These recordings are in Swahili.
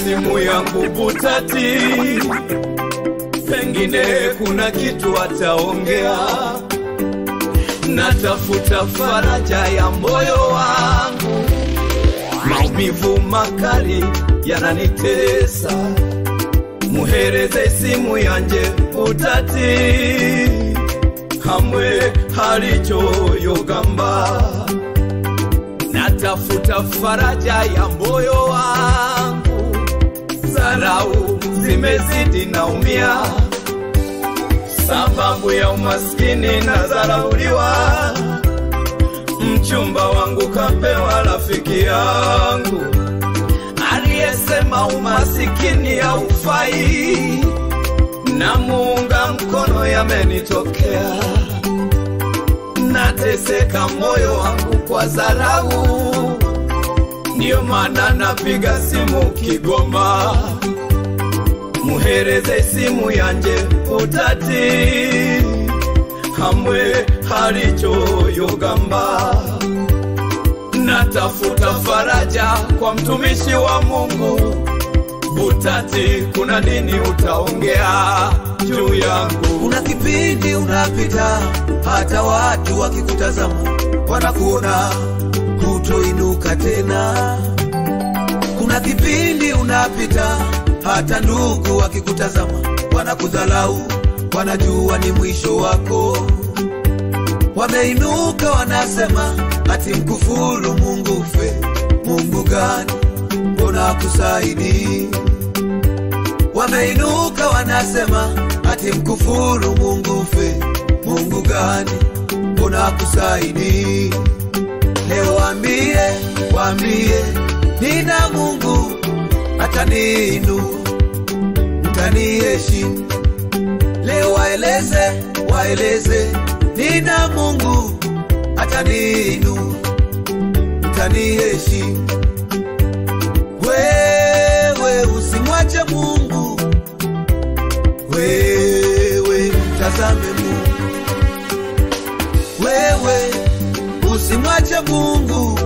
simu yangu butati, pengine kuna kitu ataongea. Natafuta faraja ya moyo wangu, maumivu makali yananitesa. Muhereze simu yanje butati, hamwe halichoyogamba natafuta faraja ya moyo wangu, zarau zimezidi, naumia sababu ya umaskini na zarauliwa. Mchumba wangu kapewa rafiki yangu aliyesema umasikini haufai, na muunga mkono yamenitokea nateseka moyo wangu kwa zarau, ndiyo maana napiga simu Kigoma, muhereze simu yanje utati, hamwe halichoyogamba. Natafuta faraja kwa mtumishi wa Mungu Butati, kuna nini utaongea juu yangu? Kuna kipindi unapita, hata watu wakikutazama wanakuona hutoinuka tena. Kuna kipindi unapita, hata ndugu wakikutazama wanakudhalau, wanajua ni mwisho wako. Wameinuka wanasema, ati mkufuru Mungu fe. Mungu gani? Mbona akusaidii? Wameinuka wanasema ati mkufuru Mungu fe. Mungu gani? Mbona akusaidii? Leo waambie, waambie nina Mungu ataniinua, mtaniheshimu. Leo waeleze, waeleze nina Mungu ataniinua, mtaniheshimu. Wewe usimwache Mungu, wewe mtazame Mungu, wewe usimwache Mungu,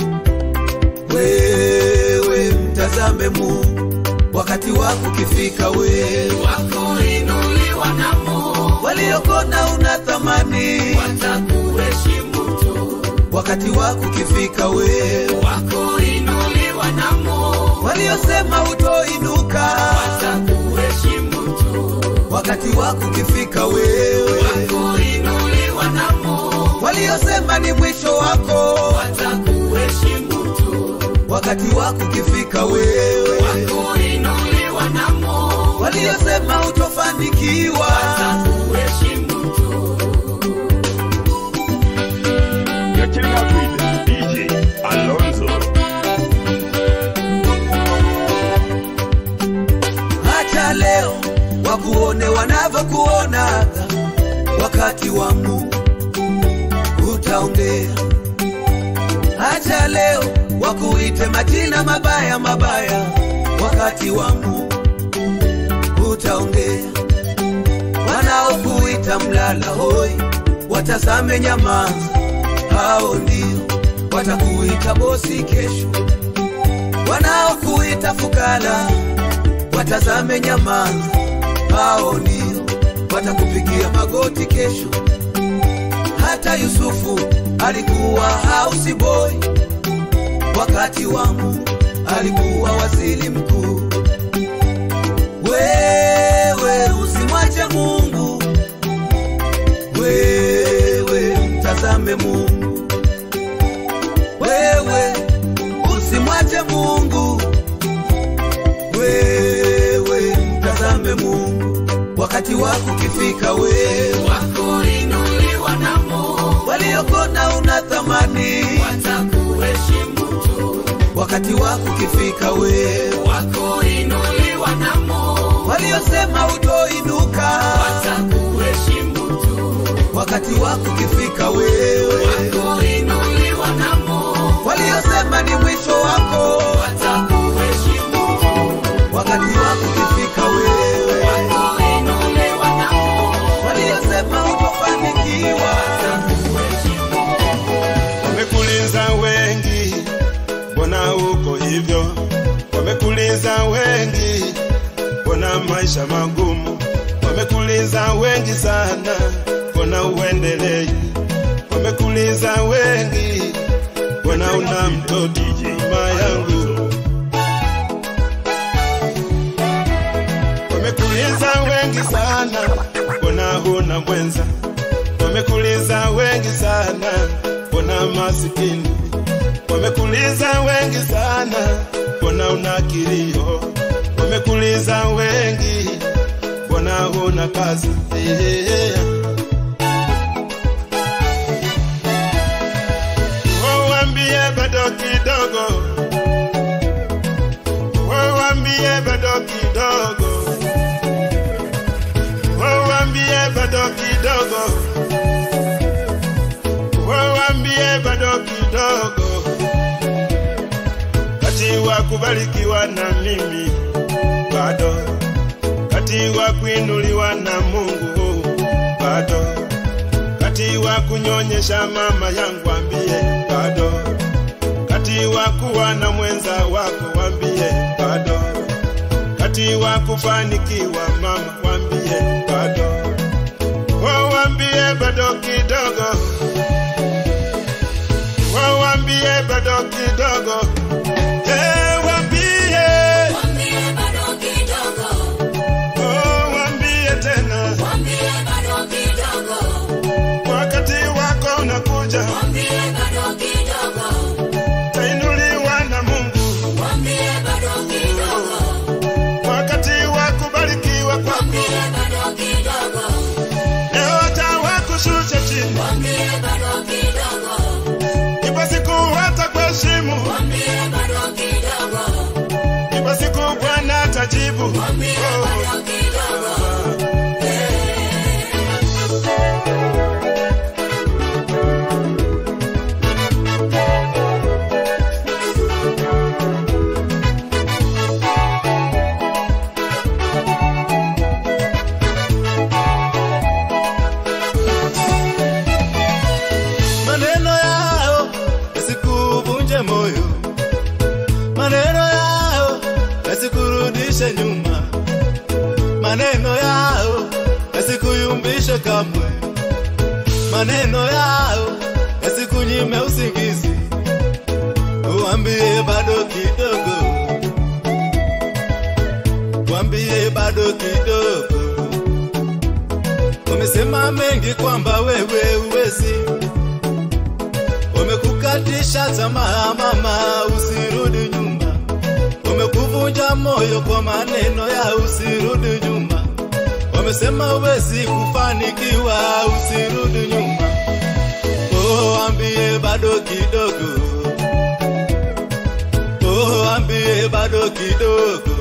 wewe mtazame Mungu. Wakati wako ukifika, wewe wakuinuliwa na Mungu, waliokona una thamani. watakuheshimu tu. Wakati wako ukifika, wewe Wakuinuliwa na Mungu, waliosema utoinuka. watakuheshimu tu. Wakati wako ukifika, wewe Wakuinuliwa na Mungu, waliosema ni mwisho wako. watakuheshimu tu. Wakati wako ukifika, wewe Wakuinuliwa na Mungu, waliosema utofanikiwa. watakuheshimu tu. You're chilling out with DJ Alonso. Acha leo wakuone wanavyokuona, wakati wa Mungu utaongea. Acha leo wakuite majina mabaya mabaya, wakati wa Mungu utaongea. Wanaokuita mlala hoi, watazame nyamaza, hao ndio watakuita bosi kesho. Wanaokuita fukara watazame nyamaza, hao ndio watakupigia magoti kesho. Hata Yusufu alikuwa house boy, wakati wa Mungu alikuwa waziri mkuu. Wewe usimwache Mungu, wewe mtazame Mungu, wewe usimwache Mungu wewe mtazame Mungu, wakati wako ukifika, wewe Wakuinuliwa na Mungu, waliokona una thamani, watakuheshimu tu. wakati wako ukifika, wewe Wakuinuliwa na Mungu, waliosema utoinuka, watakuheshimu tu. wakati wako ukifika, wewe Wakuinuliwa na Mungu, waliosema ni mwisho wako, watakuheshimu tu. wakati wako ukifika, wewe Wakuinuliwa na Mungu, waliosema utofanikiwa, watakuheshimu Wamekulinza wengi, mbona uko hivyo? Wamekuliza wengi, mbona maisha magumu? Wamekuliza wengi sana, mbona uendelei? Wamekuliza wengi, mbona una mtoto mama yangu? Wamekuliza wengi sana, mbona huna mwenza? Wamekuliza wengi sana, mbona masikini? Wamekuliza wengi sana, mbona una kilio? Wamekuliza wengi, mbona huna kazi? Yeah. Oh, Waambie bado kidogo, Oh, waambie bado kidogo, Oh, waambie bado kidogo, Oh, waambie bado kidogo, kati wa kubarikiwa na mimi bado, kati wa kuinuliwa na Mungu bado, kati wa kunyonyesha mama yangu ambie bado, kati wa kuwa na mwenza wako wambie bado, kati wa kufanikiwa mama wambie bado, oh, wambie bado kidogo, oh, wambie bado kidogo, eh, wambie, Mwambie bado kidogo, oh, wambie tena, mwambie bado kidogo, wakati wako unakuja, mwambie bado kidogo, tainuliwa na Mungu, mwambie bado kidogo, wakati wa kubarikiwa kwako mwambie bado kidogo, leo atawakushusha chini, mwambie bado kidogo, ipo siku hatakuheshimu, mwambie bado kidogo, ipo siku Bwana atajibu. mwambie Oh. bado kidogo. maneno yao yasikuvunje moyo, maneno yao yasikurudishe nyuma, maneno yao yasikuyumbishe kamwe, maneno yao yasikunyime usingizi, uambie bado kidogo, uambie bado kidogo. Wamesema mengi kwamba wewe uwezi wamekukatisha tamaa mama, usirudi nyuma. Wamekuvunja moyo kwa maneno ya usirudi nyuma. Wamesema huwezi kufanikiwa, usirudi nyuma. Oh, ambie bado kidogo. Oh, ambie bado kidogo.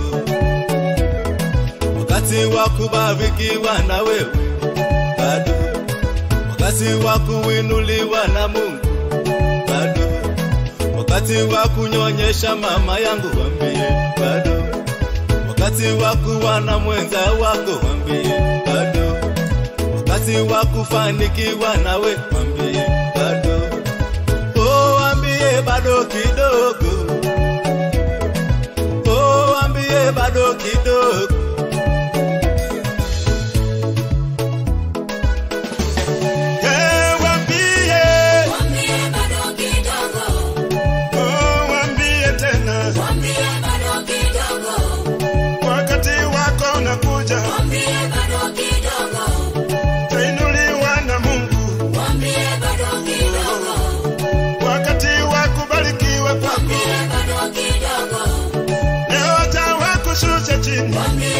Wakati wa kubarikiwa na wewe bado, wakati wa kuinuliwa na Mungu bado, wakati wa kunyonyesha mama yangu wambie bado, wakati wa kuwa na mwenza wako wambie bado, wakati wa kufanikiwa nawe wambie bado, oh wambie bado kidogo, oh wambie bado kidogo. Eh, wambie, Mwambie bado kidogo, oh, wambie tena, mwambie bado kidogo, wakati wako unakuja, mwambie bado kidogo, tainuliwa na Mungu, mwambie bado kidogo, wakati wa kubarikiwa kwako mwambie bado kidogo, leo atawakushusha chini, mwambie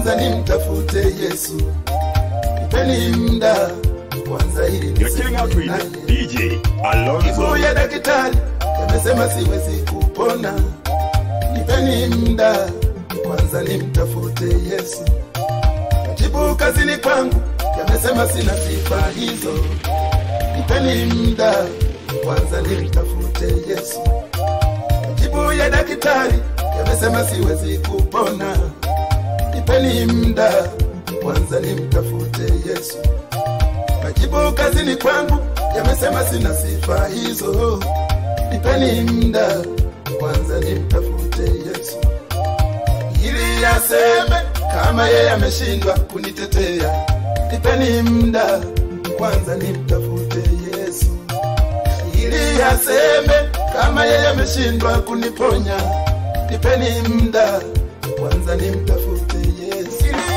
kwanza nimtafute Yesu, nipeni muda kwanza ili You're chilling out niseme with naye. DJ Alonso. Kifuu ya daktari yamesema siwezi kupona, nipeni muda kwanza nimtafute Yesu. Majibu kazini kwangu yamesema sina sifa hizo, nipeni muda kwanza nimtafute Yesu. Majibu ya daktari yamesema siwezi kupona, nipeni muda kwanza nimtafute Yesu. Majibu kazini kwangu yamesema sina sifa hizo, nipeni muda kwanza nimtafute Yesu ili aseme kama yeye ameshindwa kunitetea. Nipeni muda kwanza nimtafute Yesu ili aseme kama yeye ameshindwa kuniponya. Nipeni muda kwanza nimtafute Yesu ili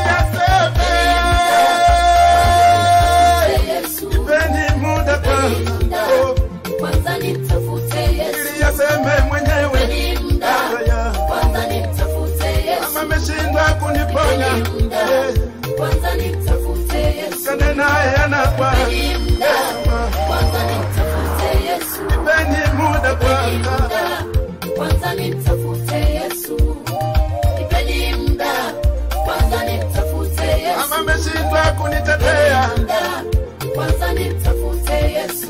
aseme Yesu, Nipeni muda kwanza, oh, kwanza nimtafute Yesu, ili aseme mwenyewe Nipeni muda, haya, kwanza nimtafute Yesu, kama ameshindwa kuniponya, Nipeni muda, eh, kwanza nimtafute Yesu, kane naye anakwa, Nipeni muda, kwanza nimtafute Yesu, nipeni muda kwanza, muda, kwanza nimtafute Yesu, nipeni muda, kwanza nimtafute Yesu, kama ameshindwa kunitetea, muda, kwanza nimtafute Yesu.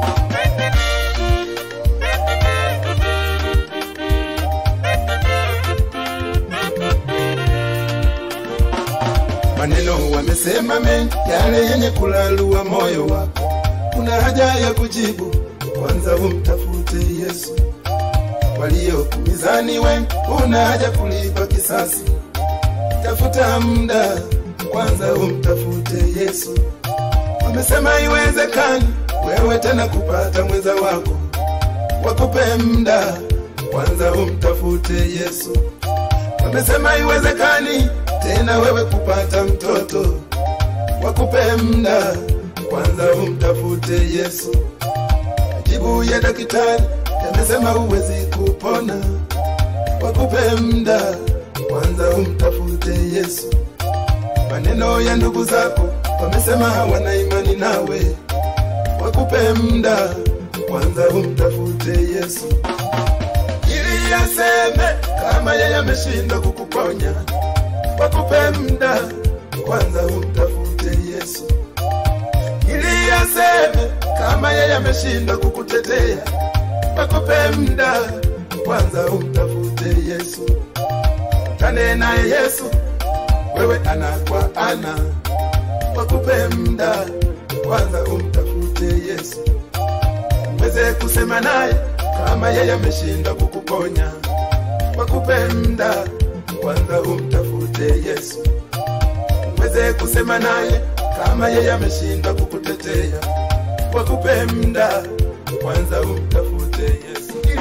maneno wamesema mengi, yale yenye kulalua moyo wako. Kuna haja ya kujibu, kwanza umtafute Yesu. Waliokumizani wengi, una haja kulipa kisasi. Tafuta muda, kwanza umtafute Yesu. Wamesema iwezekani wewe tena kupata mwenza wako, wakupe muda, kwanza umtafute Yesu. Wamesema iwezekani tena wewe kupata mtoto, wakupe muda, kwanza umtafute Yesu. Majibu ya daktari yamesema huwezi kupona, wakupe muda, kwanza umtafute Yesu. Maneno ya ndugu zako wamesema hawana imani nawe, wakupe muda, kwanza umtafute Yesu ili aseme kama yeye ameshindwa kukuponya, wakupe muda kwanza umtafute Yesu. Ili aseme kama yeye ameshindwa kukutetea, wakupe muda kwanza umtafute Yesu. Kane naye Yesu, wewe ana kwa ana, wakupe muda kwanza umtafute Yesu uweze kusema naye kama yeye ameshindwa kukuponya, wakupe muda kwanza umtafute Yesu. Uweze kusema naye kama yeye ameshindwa kukutetea, wakupe muda kwanza umtafute Yesu. Ili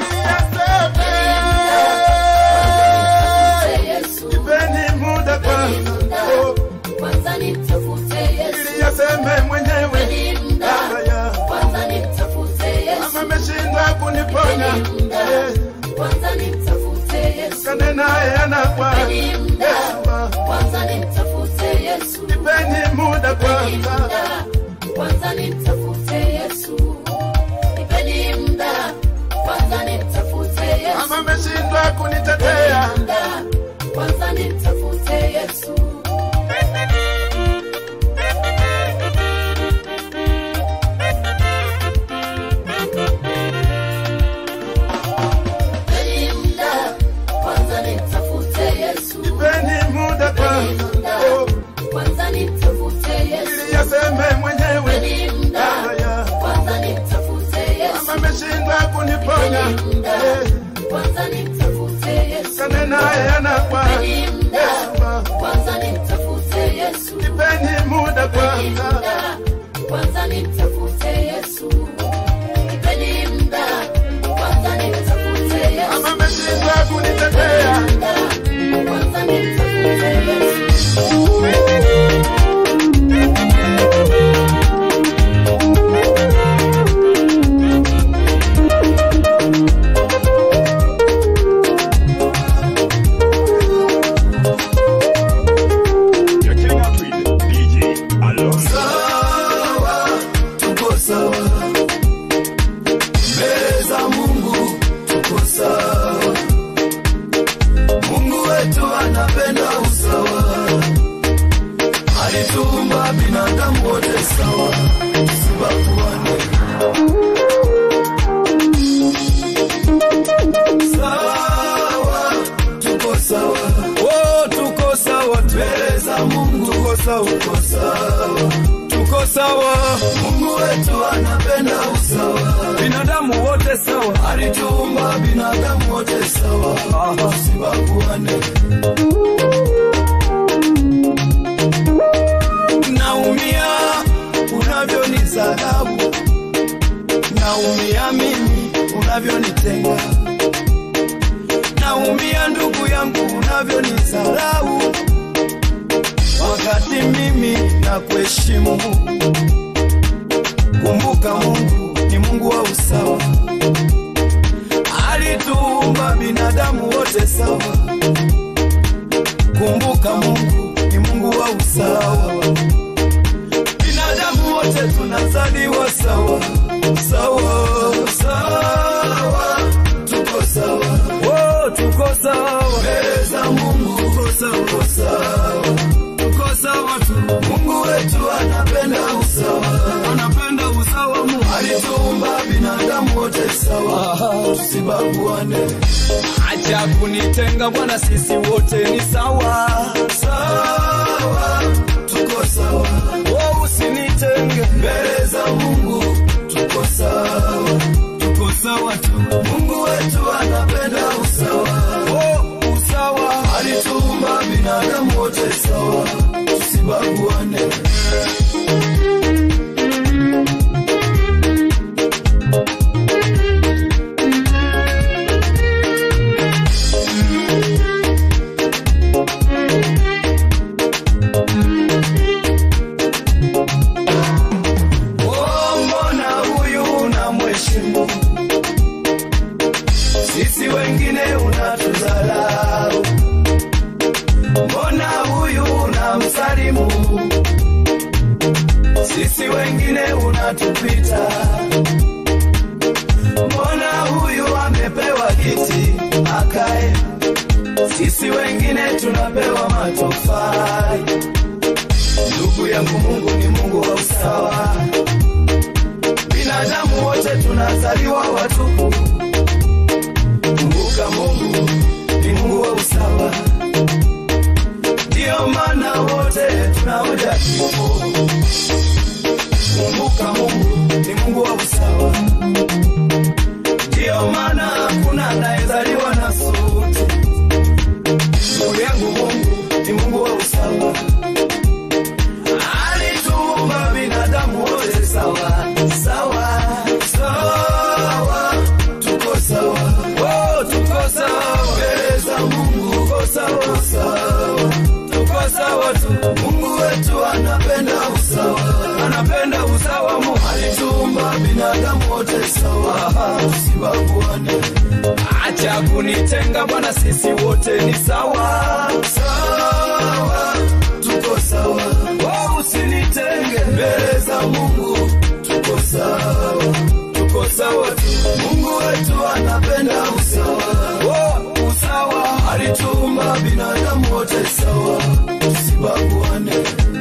aseme, Yesu, nipeni muda kwanza, oh, kwanza nimtafute Yesu, ili aseme mwenyewe nipeni muda, haya, kwanza nimtafute Yesu, kama ameshindwa kuniponya, nipeni muda, eh, kwanza nimtafute Yesu, kane naye anakwa nipeni muda, Yesu, kwanza nimtafute Yesu, nipeni muda nipeni kwanza, muda, kwanza nimtafute Yesu, nipeni muda, kwanza nimtafute Yesu, kama ameshindwa kunitetea, muda, kwanza nimtafute Yesu. Nipeni muda, kwanza nimtafute Yesu. nipeni muda kwanza, oh, Kwanza nimtafute Yesu. ili aseme mwenyewe Nipeni muda, haya, kwanza nimtafute Yesu. kama ameshindwa kuniponya, Nipeni muda, eh, kwanza nimtafute Yesu. kane naye anakwa Nipeni muda, Yesu, kwanza nimtafute Yesu. nipeni muda Nipeni kwanza, muda, kwanza nimtafute Yesu. Nipeni muda, kwanza nimtafute Yesu. kama ameshindwa kunitetea, Muda, kwanza nimtafute Yesu. wetu anapenda usawa, alituumba binadamu wote sawa, tusibaguane. Sawa, tuko sawa, Oh, tuko sawa tu. mbele za Mungu Tuko sawa. tuko sawa. Tuko sawa. Mungu wetu anapenda usawa, Binadamu wote sawa. alituumba binadamu wote sawa, tusibaguane. Naumia unavyonisadau, naumia mimi unavyonitenga, naumia ndugu yangu unavyonisalau, wakati mimi na kuheshimu. Kumbuka Mungu ni Mungu wa usawa, alituumba binadamu wote sawa. Kumbuka Mungu ni Mungu wa usawa. Binadamu wote tunazaliwa sawa sawa sawa, Tuko sawa, oh, tuko sawa mbele za Mungu tuko sawa tuko sawa. tuko sawa tu, Mungu wetu anapenda usawa, anapenda usawa Mungu alituumba binadamu wote sawa, tusibaguane. acha kunitenga Bwana, sisi wote ni sawa Sawa, tuko sawa, oh, usinitenge mbele za Mungu tuko sawa. tuko sawa tu, Mungu wetu anapenda usawa, oh, usawa alituumba binadamu wote sawa, tusibaguane. Oh, mbona huyu unamheshimu, sisi wengine unatudharau. Mbona huyu unamsalimu, sisi wengine unatupita. Mbona huyu amepewa kiti akae, sisi wengine tunapewa matofali. Ndugu yangu, Mungu ni Mungu wa usawa. Binadamu wote tunazaliwa watupu. Kumbuka Mungu ni Mungu wa usawa, ndiyo maana wote tunaoja kifo. Kumbuka Mungu ni Mungu wa usawa, ndiyo maana hakuna anayezaliwa na suti. Ndugu yangu, Mungu ni Mungu wa usawa alituumba binadamu wote sawa sawa sawa, tuko sawa oh, tuko sawa mbele za Mungu, tuko sawa sawa, tuko sawa tu. Mungu wetu anapenda usawa, Anapenda usawa, Mungu alituumba binadamu wote sawa, tusibaguane. acha kunitenga Bwana, sisi wote ni sawa Sawa, tuko sawa, oh, usinitenge mbele za Mungu tuko sawa, tuko sawa tu Mungu wetu anapenda usawa, oh, usawa alituumba binadamu wote sawa, tusibaguane.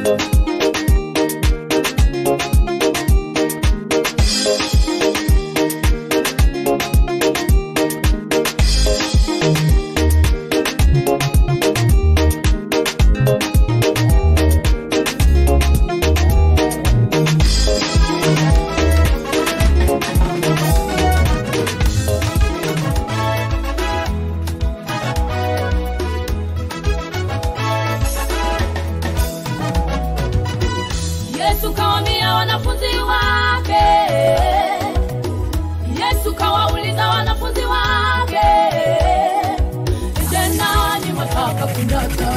Yesu kawambia wanafunzi wake, Yesu kawauliza wanafunzi wake, je, nani mwataka kunyata?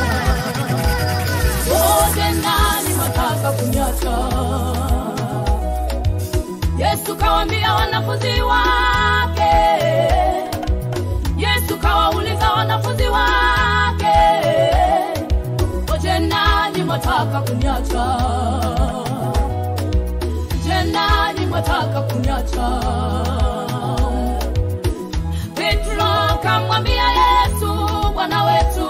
Oh, je, nani mwataka kunyata? Yesu kawambia wanafunzi wake, Yesu kawauliza wanafunzi wake, oje nani mwataka kunyacha? Je, nani mwataka kunyacha? Petro kamwambia Yesu, Bwana wetu,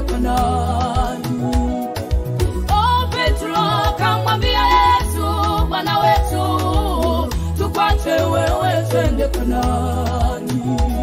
Kanaani. Oh, Petro akamwambia Yesu, Bwana wetu, tukwache wewe twende Kanaani.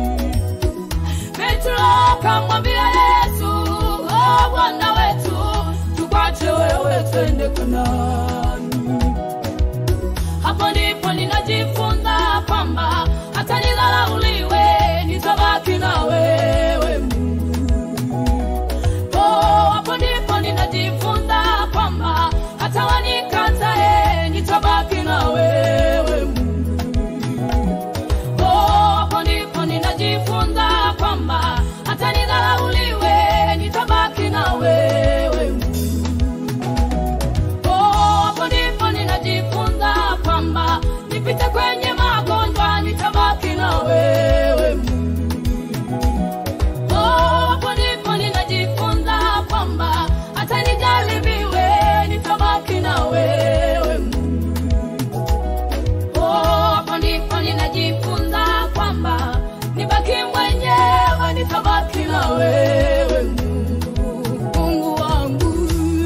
Petro akamwambia Yesu, oh, Bwana wetu, tukwache wewe twende Kanaani. Hapo ndipo ninajifunza kwamba hata nidharauliwe, nitabaki na wewe Mungu. Oh, hapo ndipo ninajifunza kwamba hata wanikatae, nitabaki na wewe Mungu. Oh, hapo ndipo ninajifunza kwamba hata nidharauliwe, nitabaki na wewe Mungu. Oh, hapo ndipo ninajifunza kwamba nipite kwenye magonjwa, nitabaki na wewe Mungu. Oh, hapo ndipo ninajifunza kwamba hata nijaribiwe, nitabaki na wewe Mungu. Oh, hapo ndipo ninajifunza kwamba nibaki mwenyewe, nitabaki na wewe Mungu, Mungu wangu.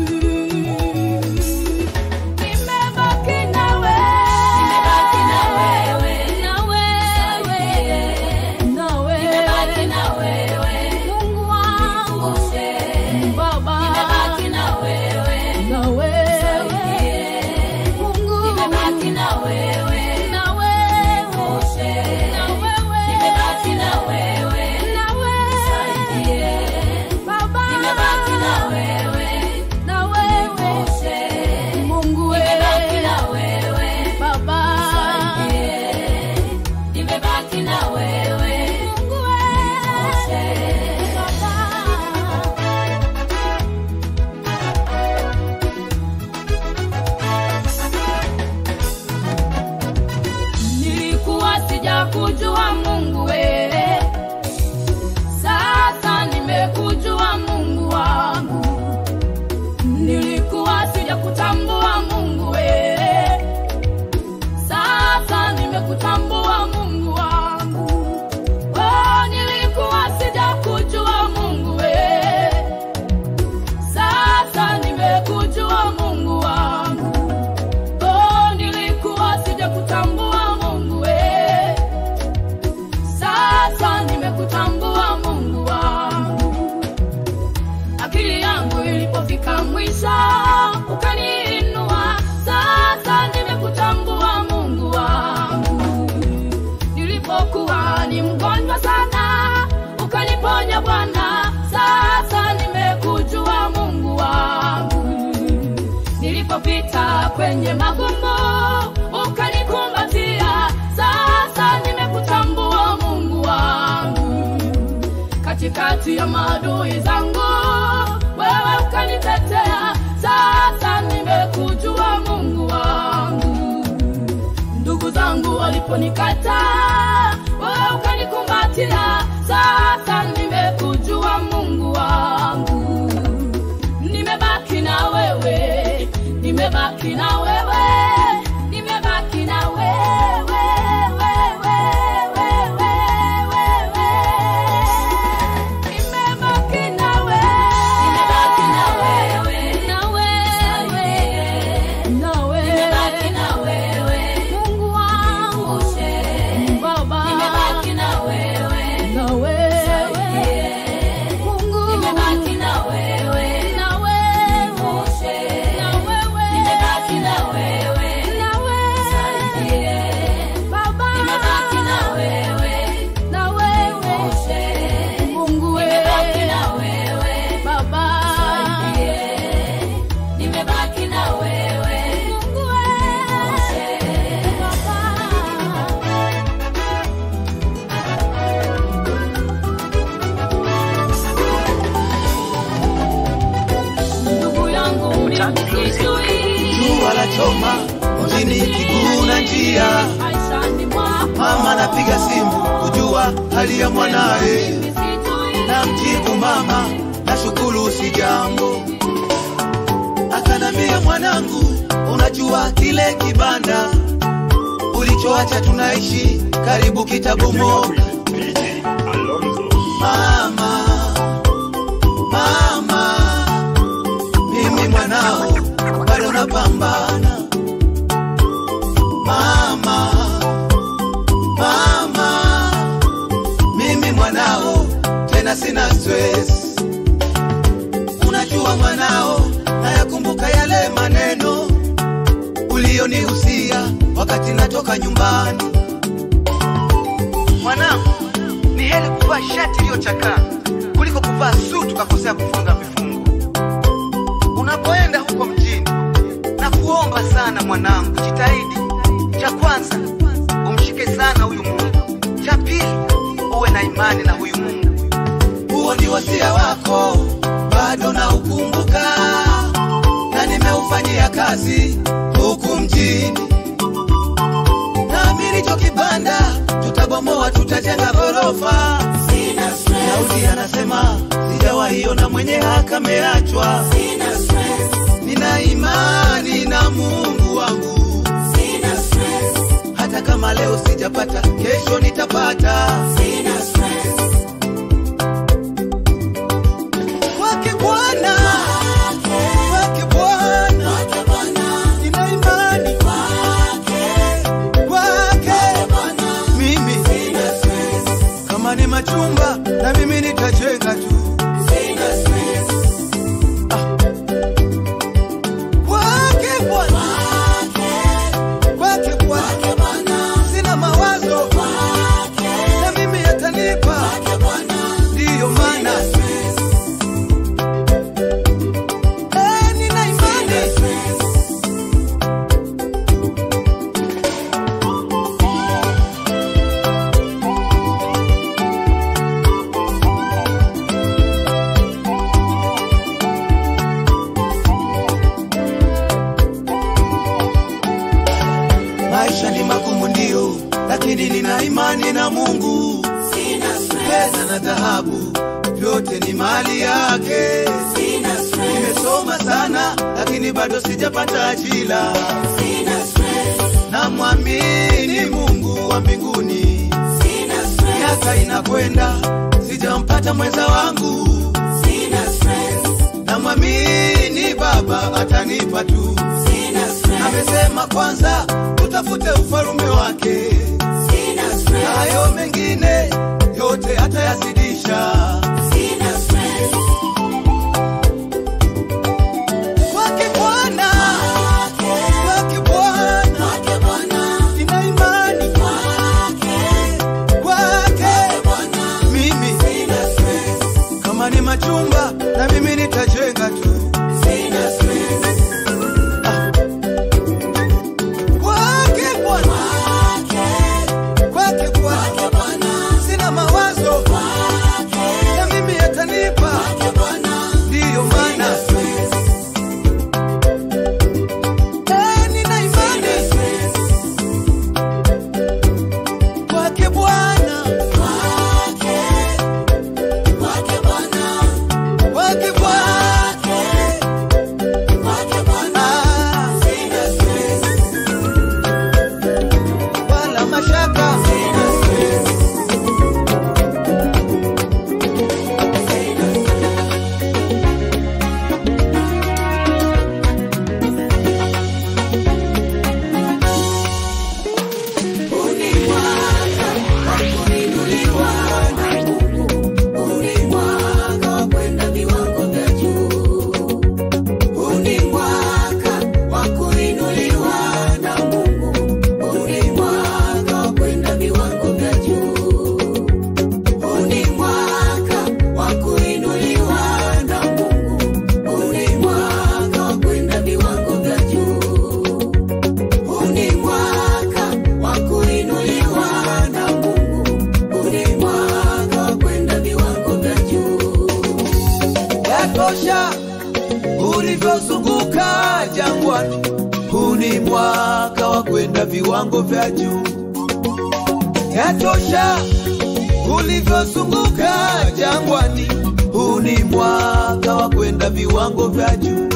Nimebaki na wewe, nimebaki na wewe, na wewe, na wewe, nimebaki na wewe, Mungu wangu, Baba, nimebaki na wewe, na wewe, Mungu, nimebaki na wewe, na wewe, na wewe, nimebaki na wewe, na wewe, Baba, nimebaki na wewe, na wewe, Mungu, nimebaki na wewe, Baba, nimebaki na wewe, Mungu, Baba. nilikuwa sijakujua Mungu wewe, sasa nimekujua Mungu wangu. Nilikuwa sijakutambua Mungu wewe, sasa nimekutambua Mungu wangu. Oh, nilikuwa sijakujua Mungu wewe, sasa nimekujua Mungu wangu. Oh, nilikuwa sijakutambua Mungu we, sasa nimekutambua Mungu wangu. Akili yangu ilipofika mwisho ukaniinua, sasa nimekutambua Mungu wangu. Nilipokuwa ni mgonjwa sana, ukaniponya Bwana, sasa nimekujua Mungu wangu nilipopita kwenye magumu ukanikumbatia, sasa nimekutambua Mungu wangu. Katikati ya maadui zangu wewe ukanitetea, sasa nimekujua Mungu wangu. Ndugu zangu waliponikataa, wewe ukanikumbatia, sasa nimekujua Mungu wangu nimebaki na wewe, nimebaki na wewe, nimebaki na wewe, wewe, wewe, wewe. Nimebaki na wewe, nimebaki na wewe, na wewe, na wewe, nimebaki na wewe, Mungu wangu, Baba, nimebaki na wewe, na wewe, Mungu, nimebaki na wewe, na wewe, na wewe, nimebaki na wewe, na wewe, Baba, nimebaki na wewe, na wewe, Mungu, nimebaki na wewe, Baba, nimebaki na wewe, Mungu, Baba. ndugu yangu ulimsitui jua la choma mjini kiguna njia maishani mwako mama napiga simu kujua hali ya mwanaye Nisitui na mjibu mama nashukuru si jambo akanambia mwanangu unajua kile kibanda ulichoacha tunaishi karibu kitabomoka DJ Alonso. mama mama tena sina stress. Unajua mwanao, nayakumbuka yale maneno ulionihusia wakati natoka nyumbani. Mwanangu, ni heri kuvaa shati iliyochakaa kuliko kuvaa suti ukakosea kufunga vifungo. Unapoenda huko mjini, na kuomba sana mwanangu, jitahidi. Cha kwanza umshike sana huyu Mungu, cha pili uwe na imani na huyu Mungu. Huo ni wasia wako, bado na ukumbuka, na nimeufanyia kazi huku mjini. Naamini cho kibanda tutabomoa, tutajenga ghorofa. Daudi anasema sijawahi ona mwenye haki ameachwa. Nina imani na Mungu wangu, hata kama leo sijapata, kesho nitapata. Kwake Bwana, kwake Bwana, nina imani kwake. Mimi kama ni machumba, na mimi nitajenga tu. Kwake Bwana, kwake Bwana, sina mawazo, na mimi yatanipa, ndiyo maana Eh, nina imani Maisha ni magumu ndio, lakini nina imani na Mungu. Pesa na dhahabu vyote ni mali yake. Nimesoma sana, lakini bado sijapata ajira. Namwamini Mungu wa mbinguni. Miaka inakwenda, sijampata mwenza wangu. Namwamini Baba atanipa tu. Amesema kwanza utafute ufalume wake, na hayo mengine yote atayazidisha. Kwake Bwana, kwake Bwana, nina imani kwake. Mimi kama ni machumba, na mimi nitajenga tu. Kwake Bwana, kwake Bwana, sina mawazo, na mimi yatanipa, ndiyo maana Eh, nina imani kwake Bwana, kwake Bwana, Ah, wala mashaka yatosha ulivyozunguka jangwani. Huu ni mwaka wa kwenda viwango vya juu. Yatosha ulivyozunguka jangwani. Huu ni mwaka wa kwenda viwango vya juu.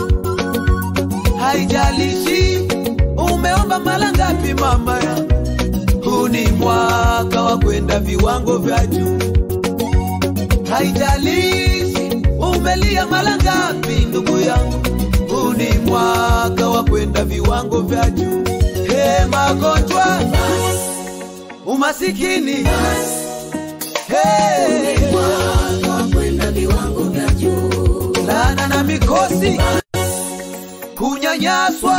Haijalishi umeomba mara ngapi, mama ya huu ni mwaka wa kwenda viwango vya juu. Haijalishi umelia mara ngapi, ndugu yangu, huu ni mwaka wa kwenda viwango vya juu. He, magonjwa, umasikini, he, mikosi kunyanyaswa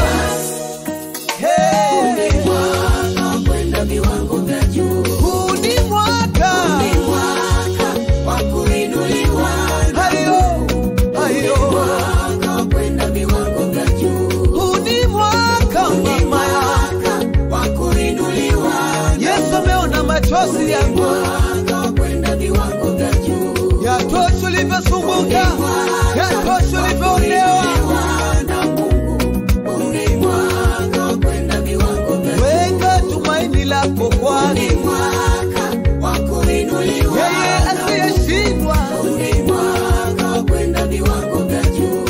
Hey. kwenda viwango vya juu huu ni mwaka ni mwaka wa kuinuliwa hayo hayo mwaka wa kwenda viwango vya juu huu ni mwaka ni mama mwaka wa kuinuliwa yesu ameona machozi yangu mwaka wa kwenda viwango vya juu yatosha ulivyosumbuka yatosha ulivyoonewa na Mungu ni mwaka wa kwenda viwango vya juu weka tumaini lako kwani ni mwaka wa kuinuliwa yeye asiyeshindwa ni mwaka wa kwenda viwango vya juu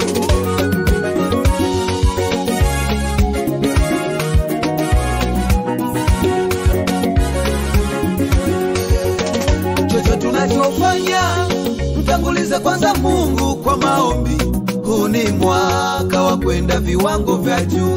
chochote tunachofanya mtangulize kwanza mungu kwa maombi huu ni mwaka wa kwenda viwango vya juu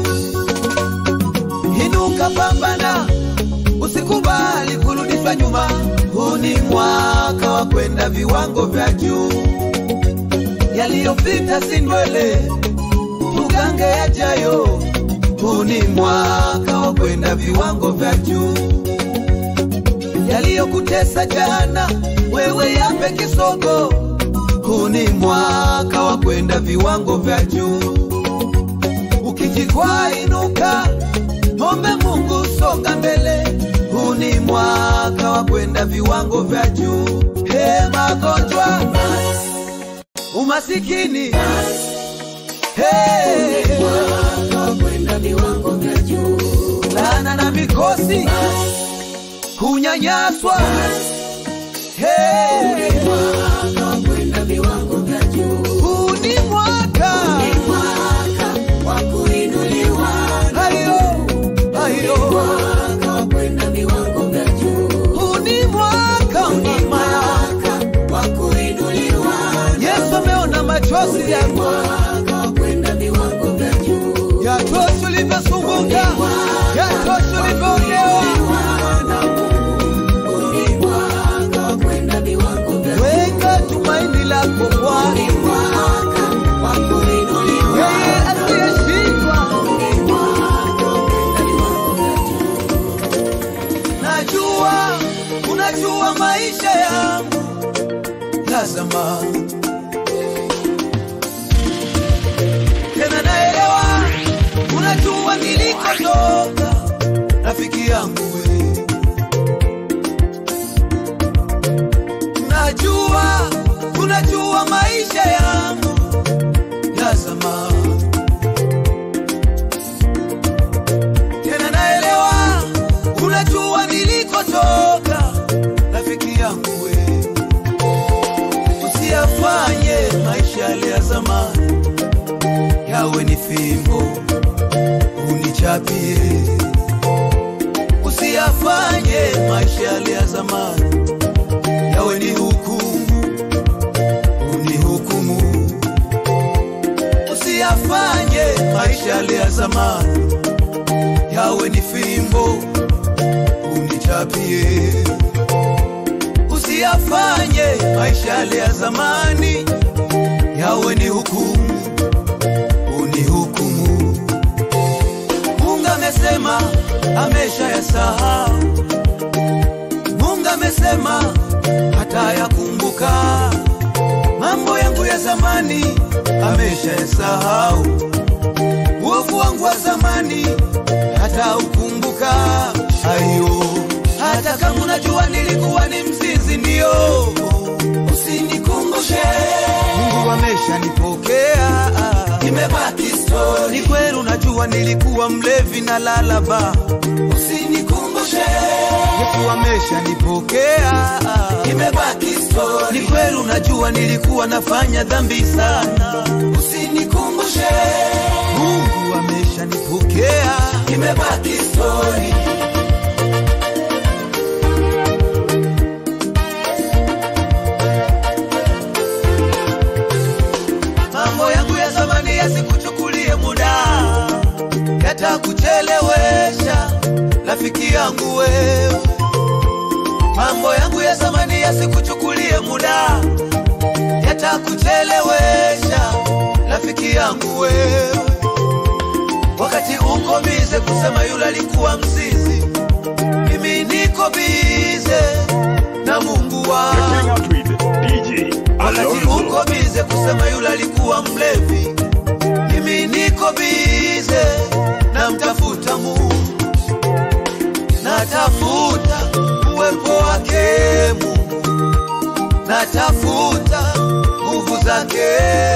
inuka pambana usikubali kurudishwa nyuma huu ni mwaka wa kwenda viwango vya juu yaliyopita si ndwele tugange yajayo huu ni mwaka wa kwenda viwango vya juu yaliyokutesa jana, wewe yape kisogo. Huu ni mwaka wa kwenda viwango vya juu. Ukijikwaa inuka, ombe Mungu, songa mbele. Huu ni mwaka wa kwenda viwango vya juu. He, magonjwa, umasikini, he, mwaka wa kwenda viwango vya juu laana na mikosi, kunyanyaswa, he, mwaka wa kwenda viwango vya juu huu ni mwaka mwaka wa kuinuliwa hayo hayo mwaka wa kwenda viwango vya juu huu ni mwaka mama mwaka wa kuinuliwa yesu ameona machozi yangu mwaka wa kwenda viwango vya juu yatosha ulivyosumbuka yatosha ulivyoonewa ni mwaka wa kwenda viwango vya juu weka tumaini lako kwani mwaka wa kuinuliwa yeye asiyeshindwa ni mwaka wa kwenda viwango vya juu najua unajua maisha yangu ya zamani tena naelewa unajua nilikotoka rafiki yangu we najua unajua maisha yangu ya zamani tena naelewa unajua nilikotoka rafiki yangu we usiyafanye maisha yale ya zamani yawe ni fimbo unichapie usiyafanye maisha yale ya zamani yawe ni hukumu unihukumu usiyafanye maisha yale ya zamani yawe ni fimbo unichapie usiyafanye maisha yale ya zamani yawe ni hukumu unihukumu mungu amesema amesha yasahau mungu amesema hata yakumbuka mambo yangu ya zamani amesha yasahau uovu wangu wa zamani hata ukumbuka ayo hata kama unajua nilikuwa ni mzinzi ndio usinikumbushe mungu ameshanipokea imebaki story ni kweli unajua nilikuwa mlevi na lalaba usinikumbushe yesu ameshanipokea imebaki story ni kweli unajua nilikuwa nafanya dhambi sana usinikumbushe mungu ameshanipokea imebaki story mambo yangu ya zamani yasikuchukulie muda yatakuchelewesha rafiki yangu wewe mambo yangu ya zamani yasikuchukulie muda yatakuchelewesha rafiki yangu wewe wakati uko bize kusema yule alikuwa mzizi mimi niko bize na mungu wangu Checking out with DJ wakati Alonso. uko bize kusema yule alikuwa mlevi mimi niko bize na mtafuta mungu natafuta uwepo wake mungu natafuta nguvu zake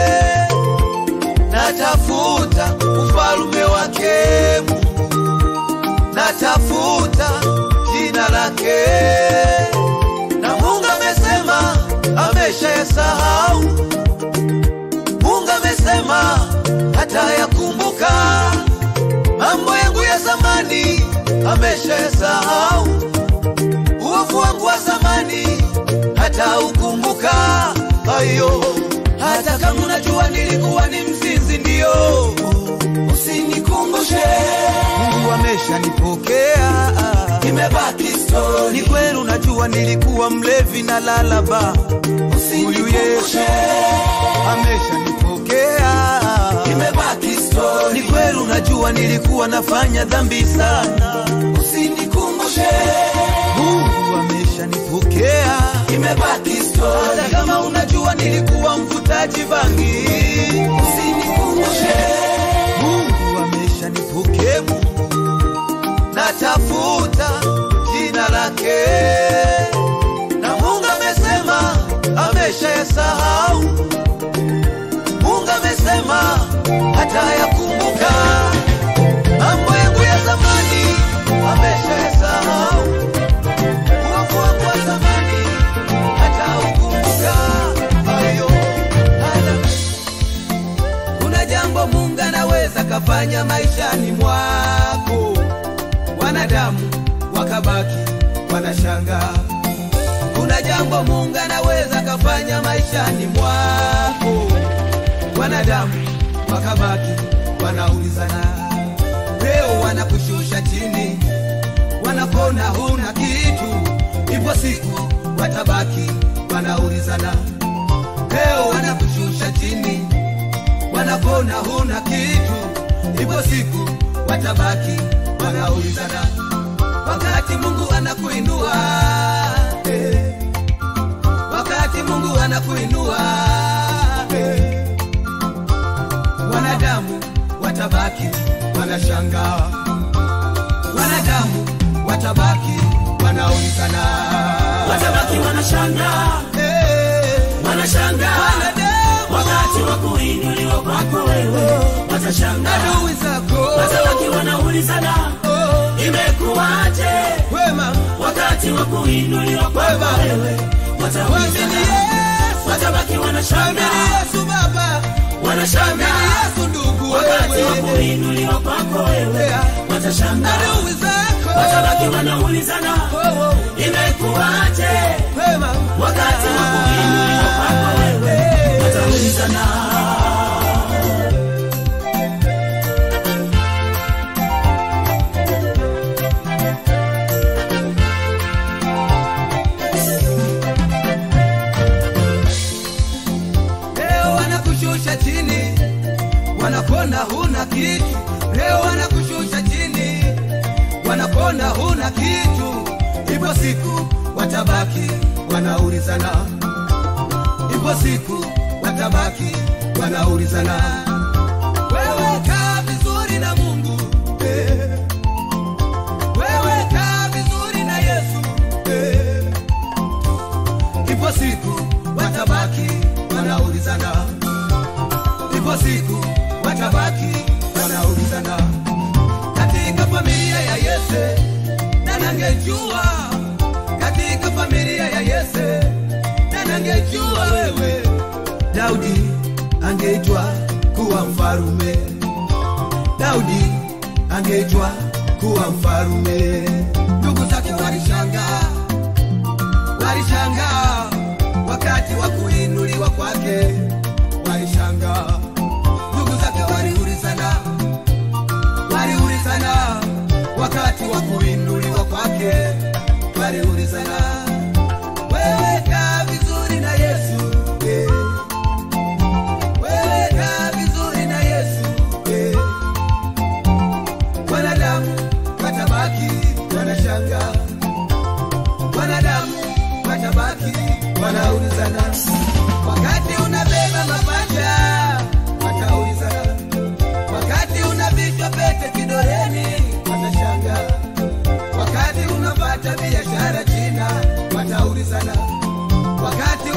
natafuta ufalume wake mungu natafuta jina lake na mungu amesema ameshayasahau mungu amesema hata yakumbuka mambo yangu ya zamani ameshayasahau uovu wangu wa zamani hata ukumbuka ayo hata kama unajua nilikuwa ni mzinzi ndio usinikumbushe mungu ameshanipokea imebaki story. ni kweli unajua nilikuwa mlevi na lalaba huyu yesu ameshanipokea imebaki story. ni kweli unajua nilikuwa nafanya dhambi sana usinikumbushe mungu ameshanipokea imebaki story. hata kama unajua nilikuwa mvutaji bangi usinikumbushe mungu ameshanipokea mungu natafuta jina lake na mungu amesema ameshayasahau mungu amesema hata yakumbuka mambo yangu ya zamani ameshayasahau uovu wangu wa zamani hata ukumbuka hayo hata kuna jambo mungu anaweza kafanya maishani mwako wanadamu wakabaki wanashanga kuna jambo mungu anaweza kafanya maishani mwako wanadamu wakabaki wanaulizana leo wanakushusha chini wanakona huna kitu ipo siku watabaki wanaulizana leo wanakushusha chini wanakona huna kitu ipo siku watabaki wanaulizana wakati mungu anakuinua eh, wakati mungu anakuinua eh, wanadamu watabaki wanashangaa wanadamu watabaki wanaulizana watabaki wanashangaa eh, wanashangaa wanadamu wakati wa kuinuliwa kwako wewe watashangaa adui zako watabaki wanaulizana oh, imekuwaje wema wakati wa kuinuliwa kwako wewe Mwamini wataulizana Yesu, watabaki mwamini wanashangaa Yesu Baba, mwamini wanashangaa Yesu ndugu wakati wa wewe, kuinuliwa kwako wewe Yeah. watashangaa adui zako watabaki wanaulizana Oh, oh, imekuwaje wema, wakati wa kuinuliwa kwako wewe wataulizana leo wanakushusha chini, wanakona huna kitu. Leo wanakushusha chini, wanakona huna kitu. Ipo siku watabaki wanaulizana, ipo siku watabaki wanaulizana, wewe kaa vizuri na Mungu eh. Wewe kaa vizuri na Yesu eh. Ipo siku watabaki wanaulizana, ipo siku watabaki wanaulizana. Katika familia ya Yese nanangejua, katika familia ya Yese nanangejua wewe Daudi angeitwa kuwa mfarume, Daudi angeitwa kuwa mfarume. Ndugu zake walishangaa walishangaa wakati wa kuinuliwa kwake, walishangaa. Ndugu zake waliulizana, waliulizana wakati wa kuinuliwa kwake, waliulizana, wewe kaa vizuri na Yesu eh. wewe kaa vizuri na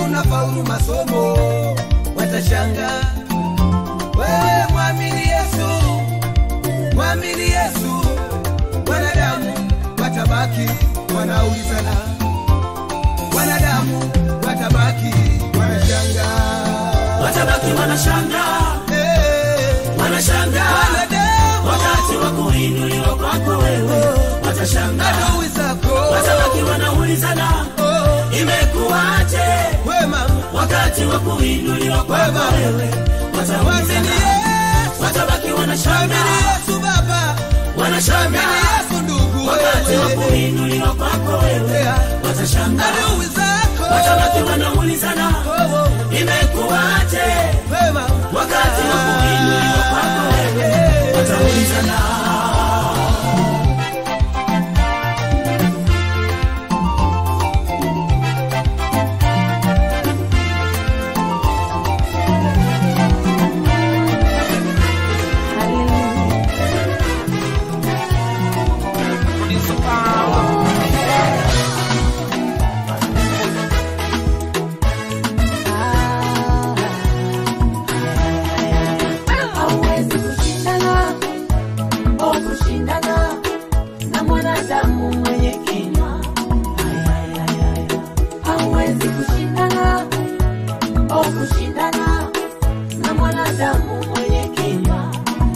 unafaulu masomo watashanga wewe mwamini yesu mwamini yesu wanadamu watabaki wanaulizana wanadamu watabaki wanashanga watabaki wanashanga wanashanga wakati wa kuinuliwa kwako wewe watashanga adui zako watabaki wanaulizana imekuwaje wema wakati wa kuinuliwa kwako Wema. wewe mwamini wataulizana yesu watabaki wanashanga mwamini yesu baba wanashanga mwamini yesu ndugu wakati wa wewe kuinuliwa kwako wewe Yeah. watashanga adui zako watabaki wanaulizana Oh, oh. imekuwaje wema wakati wa kuinuliwa kwako wewe wataulizana hauwezi kushindana o kushindana na mwanadamu mwenye kinywa hauwezi kushindana o kushindana na mwanadamu mwenye kinywa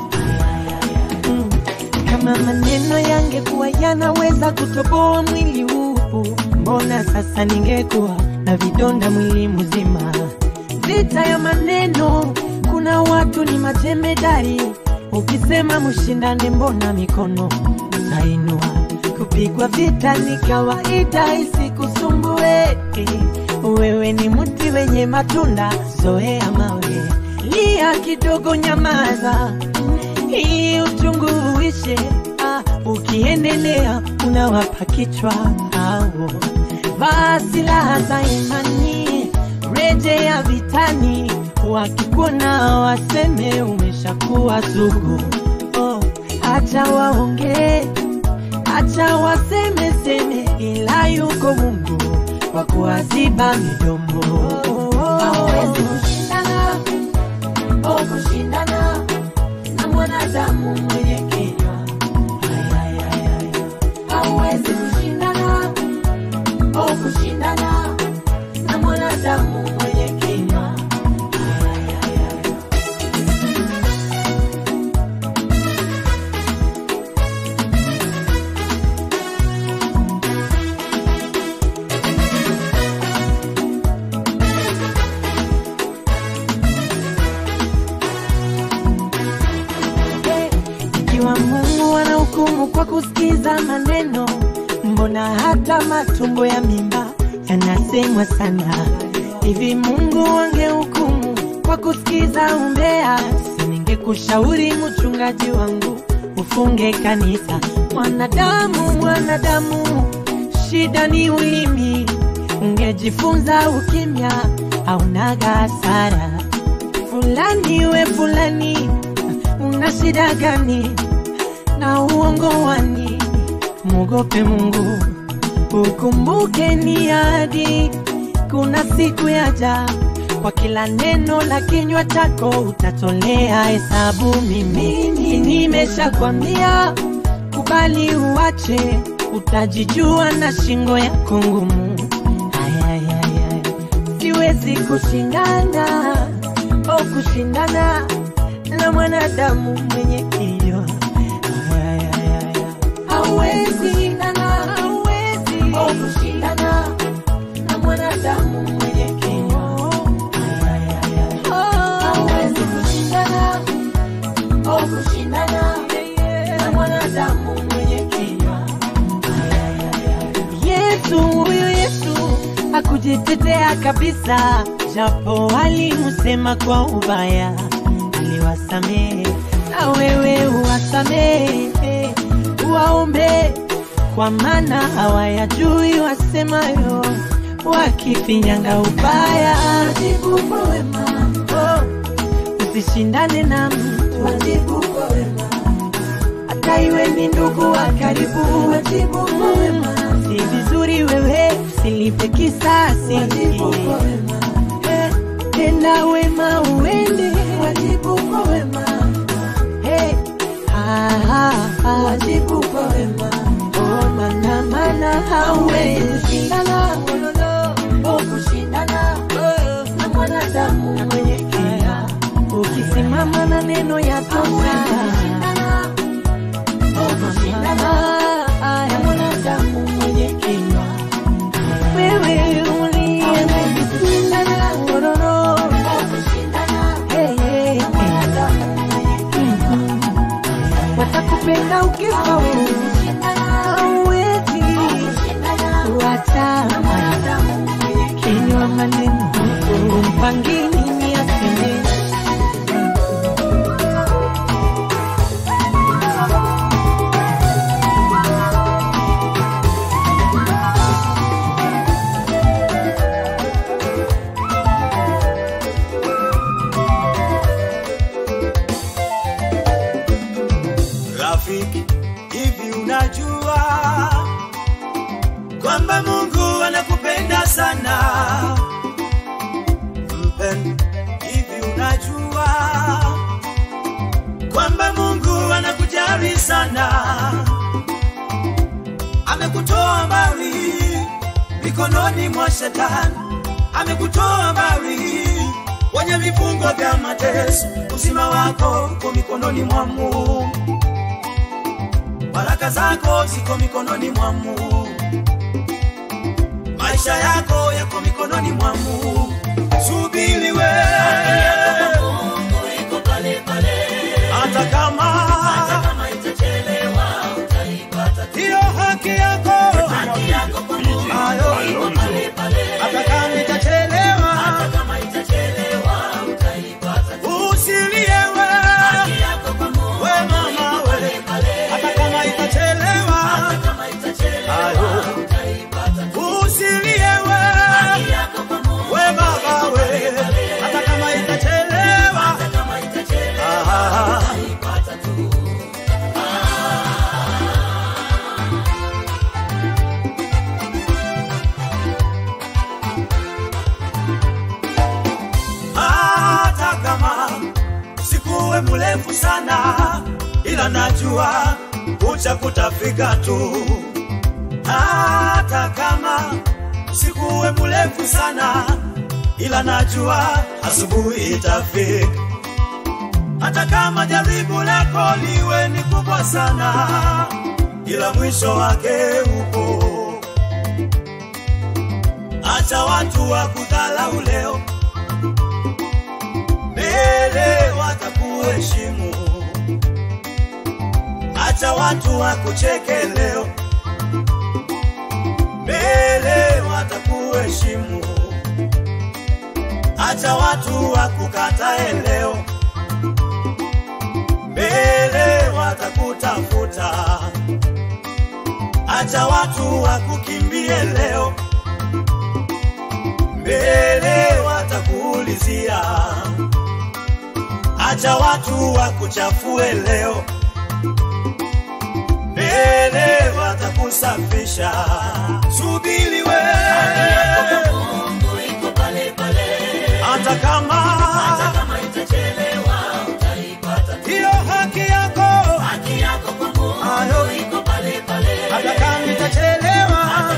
kama maneno yangekuwa yanaweza kutoboa mwili huu mbona sasa ningekuwa na vidonda mwili mzima vita ya maneno kuna watu ni majemedari ukisema mshindane mbona mikono utainua kupigwa vita ni kawaida isikusumbue wewe ni mti wenye matunda zoea mawe lia kidogo nyamaza ili uchungu uishe ah, ukiendelea unawapa kichwa au vaa silaha za imani rejea vitani wakikuona waseme umeshakuwa sugu oh, acha waongee acha waseme seme ila yuko mungu kwa kuwaziba midomo hauwezi kushindana o kushindana na mwanadamu mwenye kinywa hauwezi kushindana o kushindana na mwanadamu mwenye kinywa ikiwa mungu anahukumu kwa kusikiza maneno mbona hata matumbo ya mimba yanasemwa sana hivi mungu angehukumu kwa kusikiza umbea siningekushauri mchungaji wangu ufunge kanisa mwanadamu mwanadamu shida ni ulimi ungejifunza ukimya aunaga hasara fulani we fulani una shida gani na uongo wani mwogope mungu ukumbuke ni hadi kuna siku yaja kwa kila neno la kinywa chako utatolea hesabu mimi nimeshakwambia kubali uache utajijua na shingo yako ngumu Ay, ay, ay, ay. siwezi kushindana au kushindana na mwanadamu mwenye kinywa Ay, ay, ay, ay. hauwezi kushindana hauwezi o kushindana na mwanadamu mwenye kinywa hauwezi kushindana o kushindana na mwanadamu mwenye kinywa Yesu huyu Yesu hakujitetea kabisa, japo alimusema kwa ubaya, aliwasamehe na wewe uwasamehe, waombe kwa maana hawayajui wasemayo, wakifinyanga ubaya. wajibu kwa wema Oh, usishindane na mtu wajibu kwa wema hata iwe ni ndugu wa karibu, wajibu kwa wema si vizuri wewe usilipe kisasi. wajibu kwa wema Tenda wema uende, wajibu kwa wema. Hey. Ah, ah, ah. Wajibu kwa wema. Oh, mana mana hauwezi shindana, oh, kushindana na mwanadamu mwenye kina. Ukisimama na neno ya tosha, oh, kushindana na mwanadamu mwenye kina. Wewe uliye kushindana, ororo, hey, hey, hey. Mhm. watakupenda ukifa wewe hauwezi kuacha kinywa maneno umpangini ni aseme Rafiki, hivi unajua kwamba Mungu anakupenda sana? Mpendwa, hivi unajua kwamba Mungu anakujali sana? Amekutoa mbali mikononi mwa shetani, amekutoa mbali kwenye vifungo vya mateso. Uzima wako uko mikononi mwa Mungu baraka zako ziko mikononi mwa Mungu, maisha yako yako mikononi mwa Mungu. Subiri we, hata kama hiyo haki yako ayo, hata kama itachelewa, usilie we, we mama we, hata kama itachelewa, ayo, usilie we, we baba we, hata kama itachelewa, ah, hata kama sikuwe mrefu sana, ila najua kucha kutafika tu. Hata kama sikuwe mrefu sana, ila najua asubuhi itafika. Hata kama jaribu lako liwe ni kubwa sana, ila mwisho wake upo. Acha watu wa kudhalau leo, mbele watakuheshimu. Acha watu wakucheke leo, mbele watakuheshimu. Acha watu wakukatae leo, mbele watakutafuta. Acha watu wakukimbie leo, mbele watakuulizia. Acha watu wakuchafue leo, mbele watakusafisha. Subiri we, hata kama hiyo haki yako ayo, hata kama itachelewa,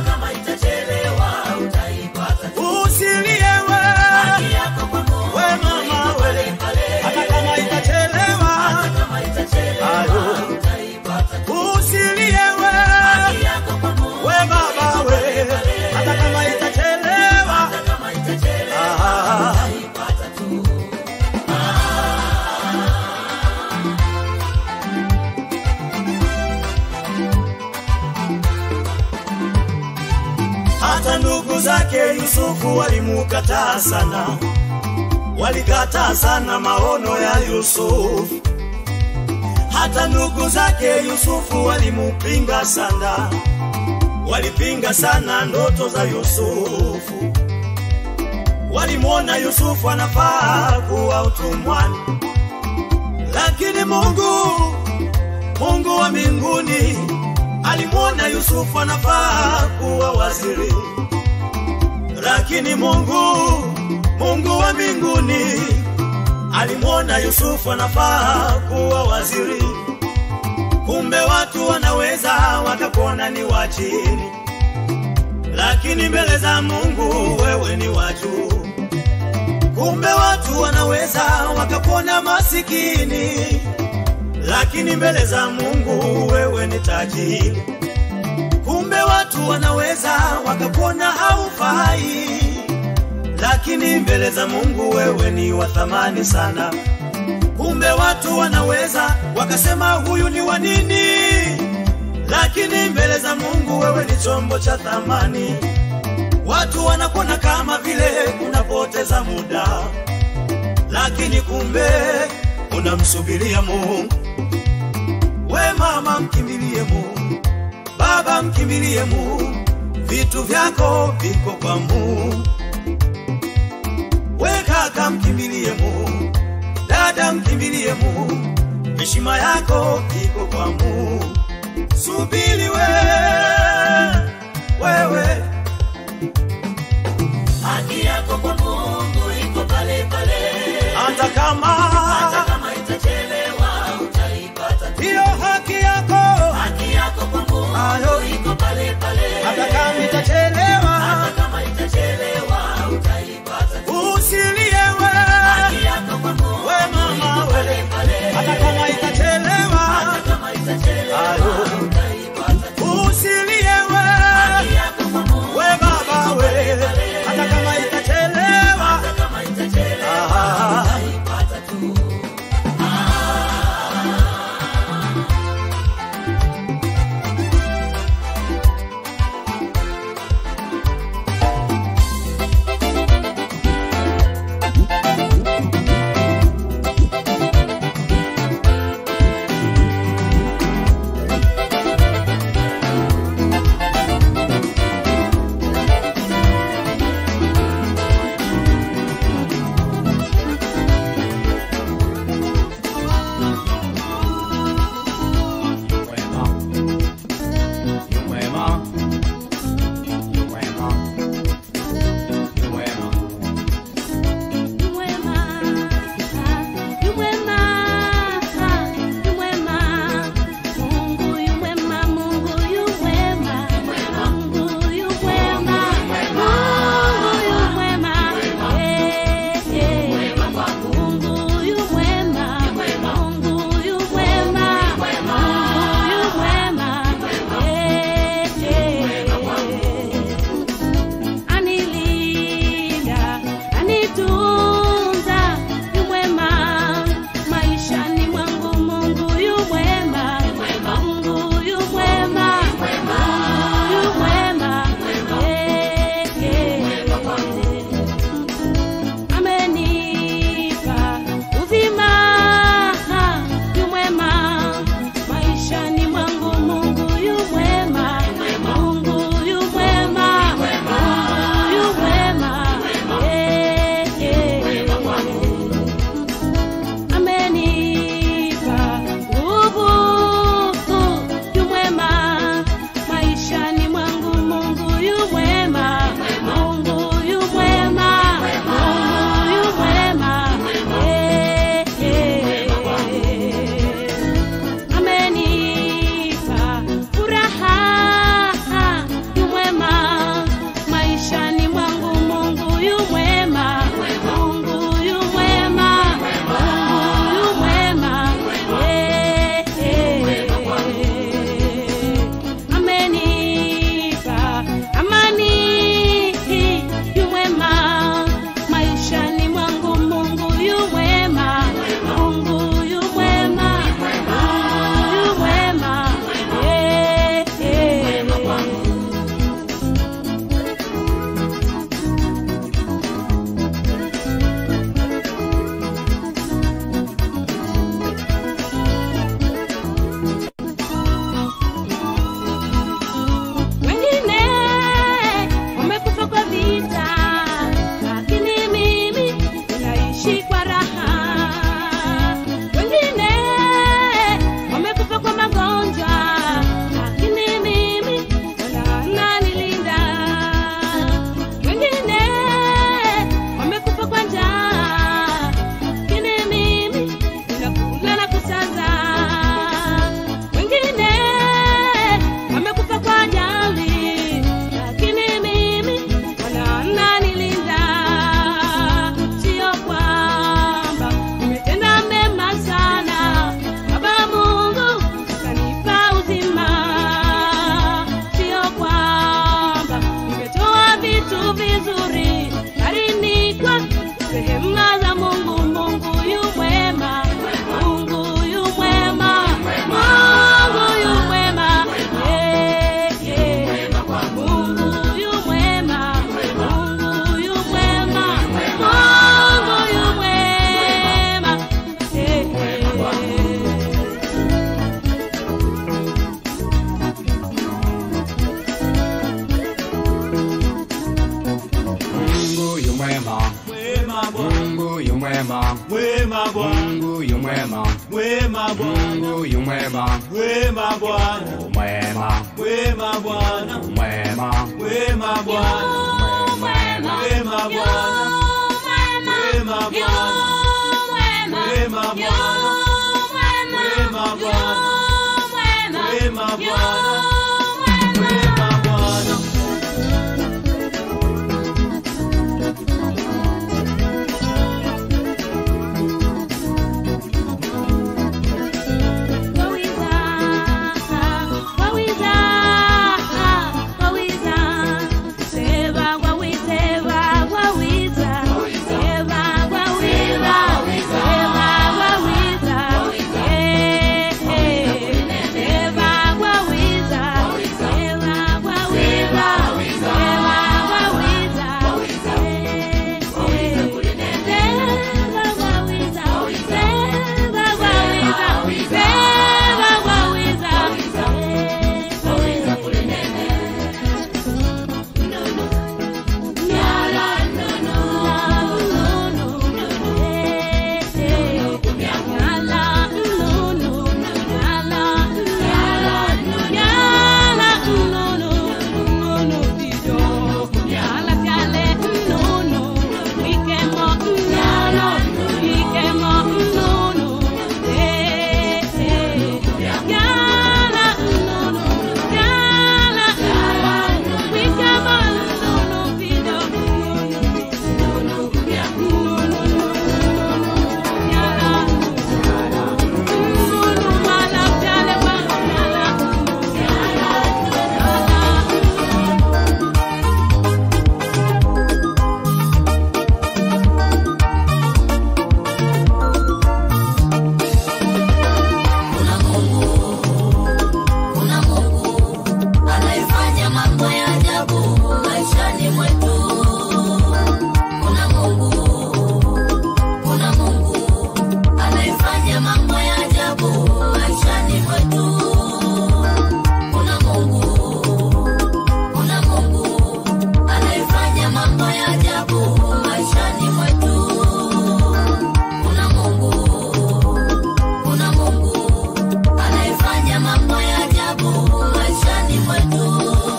usilie we, we mama we, hata kama itachelewa, ayo, usilie we, we baba we, hata kama itachelewa, ah, hata ndugu zake Yusufu walimukataa sana, walikataa sana maono ya Yusufu. Hata ndugu zake Yusufu walimupinga sana, walipinga sana ndoto za Yusufu. Walimwona Yusufu anafaa kuwa utumwani, lakini Mungu, Mungu wa mbinguni alimwona Yusufu anafaa kuwa waziri, lakini Mungu, Mungu wa mbinguni mbinguni alimwona Yusufu anafaa kuwa waziri, kumbe watu wanaweza wakakuona ni wa chini, lakini mbele za Mungu wewe ni wa juu. Kumbe watu wanaweza wakakuona masikini, lakini mbele za Mungu wewe ni tajiri. Kumbe watu wanaweza wakakuona haufai, lakini mbele za Mungu wewe ni wa thamani sana. Kumbe watu wanaweza wakasema huyu ni wa nini, lakini mbele za Mungu wewe ni chombo cha thamani. Watu wanakuona kama vile unapoteza muda, lakini kumbe unamsubiria Mungu. We mama, mkimbilie Mungu. Baba, mkimbilie Mungu. Vitu vyako viko kwa Mungu. We kaka, mkimbilie Mungu. Dada, mkimbilie Mungu. Heshima yako iko kwa Mungu. Subiri we wewe haki yako kwa Mungu iko pale pale, hata kama hata kama itachelewa utaipata. hiyo haki yako Haki yako kwa Mungu Ayo. iko pale pale, hata kama itachelewa hata kama itachelewa utaipata. usilie we Haki yako kwa Mungu we mama iko pale we pale, hata kama itachelewa hata kama itachelewa Ayo. utaipata. usilie we Haki yako kwa Mungu we baba we hata kama itachelewa hata kama itachelewa Ah. utaipata. wema Bwana, Mungu yu mwema, wema Bwana, Mungu yu mwema, wema Bwana, Mungu yu mwema, wema Bwana, mwema, wema Bwana, mwema, wema Bwana, wema Bwana, wema Bwana, wema Bwana, wema Bwana, wema Bwana, wema Bwana. anayefanya mambo ya ajabu maishani mwetu. Kuna Mungu, kuna Mungu anayefanya mambo ya ajabu maishani mwetu. Kuna Mungu, kuna Mungu anayefanya mambo ya ajabu maishani mwetu. Kuna Mungu, kuna Mungu anayefanya mambo ya ajabu maishani mwetu.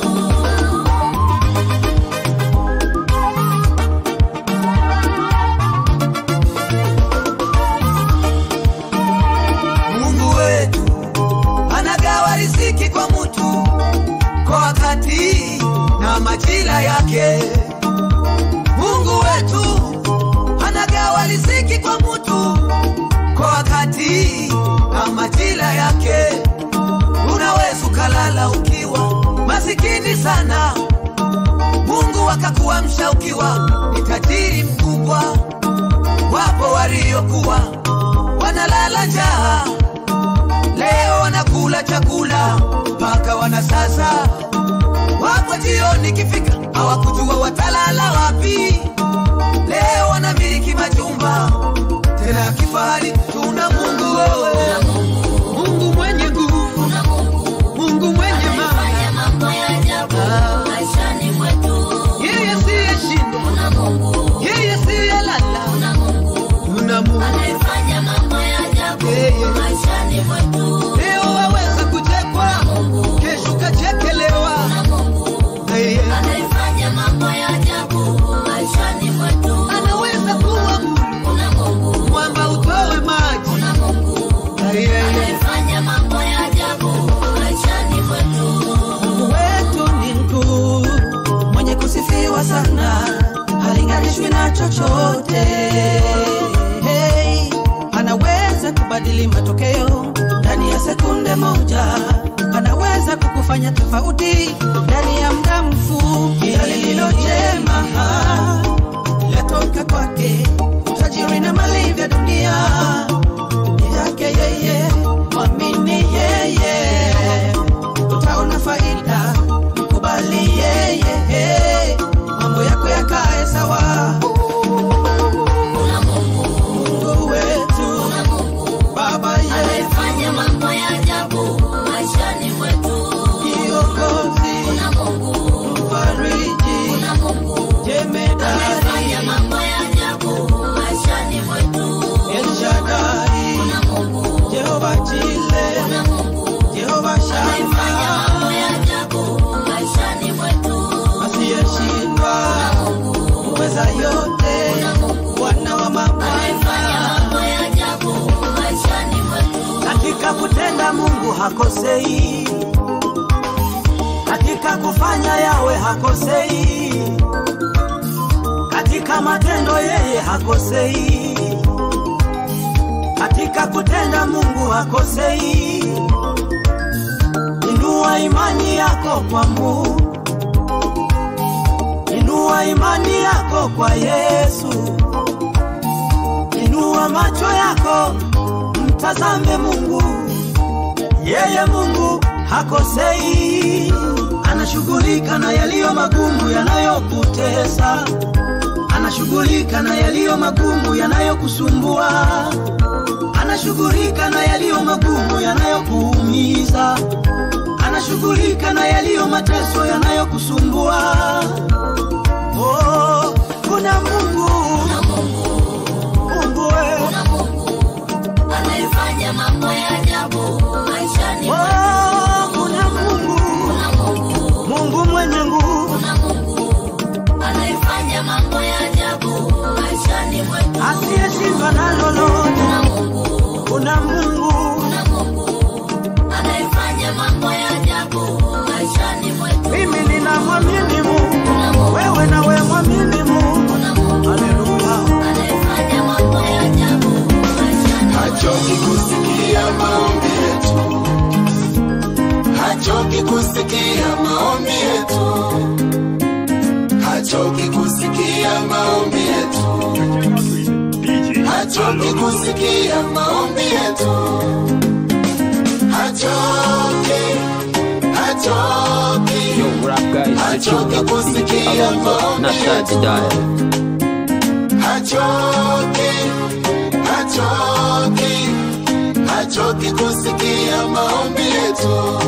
Mungu wetu anagawa riziki kwa mtu kwa wakati na majira yake. Mungu wetu anagawa riziki kwa mtu kwa wakati na majira yake. Unaweza ukalala ukiwa masikini sana, Mungu akakuamsha ukiwa ni tajiri mkubwa. Wapo waliokuwa wanalala njaa, leo wanakula chakula mpaka wanasasa. Wapo jioni kifika, hawakujua watalala wapi. Leo wanamiliki majumba tena ya kifahari. Tuna Mungu wewe, Mungu mwenye nguvu, Mungu mwenye Anayefanya mambo ya ajabu maishani mwetu. yeye siyeshindwa, Kuna Mungu, yeye siyelala. kuna Mungu Tuna Mungu anayefanya mambo ya ajabu Yeye. maishani mwetu. leo waweza kuchekwa, kesho kachekelewa. Yeye Anayefanya mambo ya ajabu maishani mwetu. anaweza kuwa Mungu, Kuna Mungu, mwamba utoe maji. kuna Mungu Yeye anayefanya mambo ya ajabu maishani mwetu. Mungu wetu ni mkuu, mwenye kusifiwa sana, halinganishwi na chochote. Hey, anaweza kubadili matokeo ndani ya sekunde moja, anaweza kukufanya tofauti ndani ya muda mfupi. Na lililo jema latoka kwake, utajiri na mali vya dunia ni yake yeye, mwamini yeye utaona faida, mkubali yeye, mambo yako yakae sawa. Kuna Mungu, Mungu wetu, kuna Mungu Baba yetu, anayefanya mambo ya ajabu maishani mwetu. kiongozi, Kuna Mungu, mfariji, kuna Mungu jemedari, anayefanya mambo ya ajabu hakosei, katika kufanya yawe hakosei, katika matendo yeye hakosei, katika kutenda Mungu hakosei. Inua imani yako kwa Mungu, inua imani yako kwa Yesu, inua macho yako mtazame Mungu. Yeye Mungu hakosei, anashughulika na yaliyo magumu yanayokutesa, anashughulika na yaliyo magumu yanayokusumbua, anashughulika na yaliyo magumu yanayokuumiza, anashughulika na yaliyo mateso yanayokusumbua. Oh, kuna Mungu, Mungu wewe anayefanya mambo ya ajabu maishani mwetu. Oh, kuna Mungu, Mungu mwenye nguvu, Kuna Mungu anayefanya mambo ya ajabu maishani mwetu. asiyeshindwa na lolote. Kuna Mungu, Kuna Mungu, kuna Mungu anayefanya mambo ya ajabu maishani mwetu. mimi ninamwamini Mungu, wewe nawe mwamini Mungu. Kuna Mungu Haleluya. anayefanya mambo ya ajabu maishani hachoki kusikia maombi yetu, hachoki kusikia maombi yetu, hachoki kusikia maombi yetu, hachoki kusikia maombi yetu, hachoki, hachoki, Yo, what up, guys? It's your hachoki boy, DJ kusikia Alonso, maombi not sad to yetu. die. hachoki, hachoki, hachoki kusikia maombi yetu.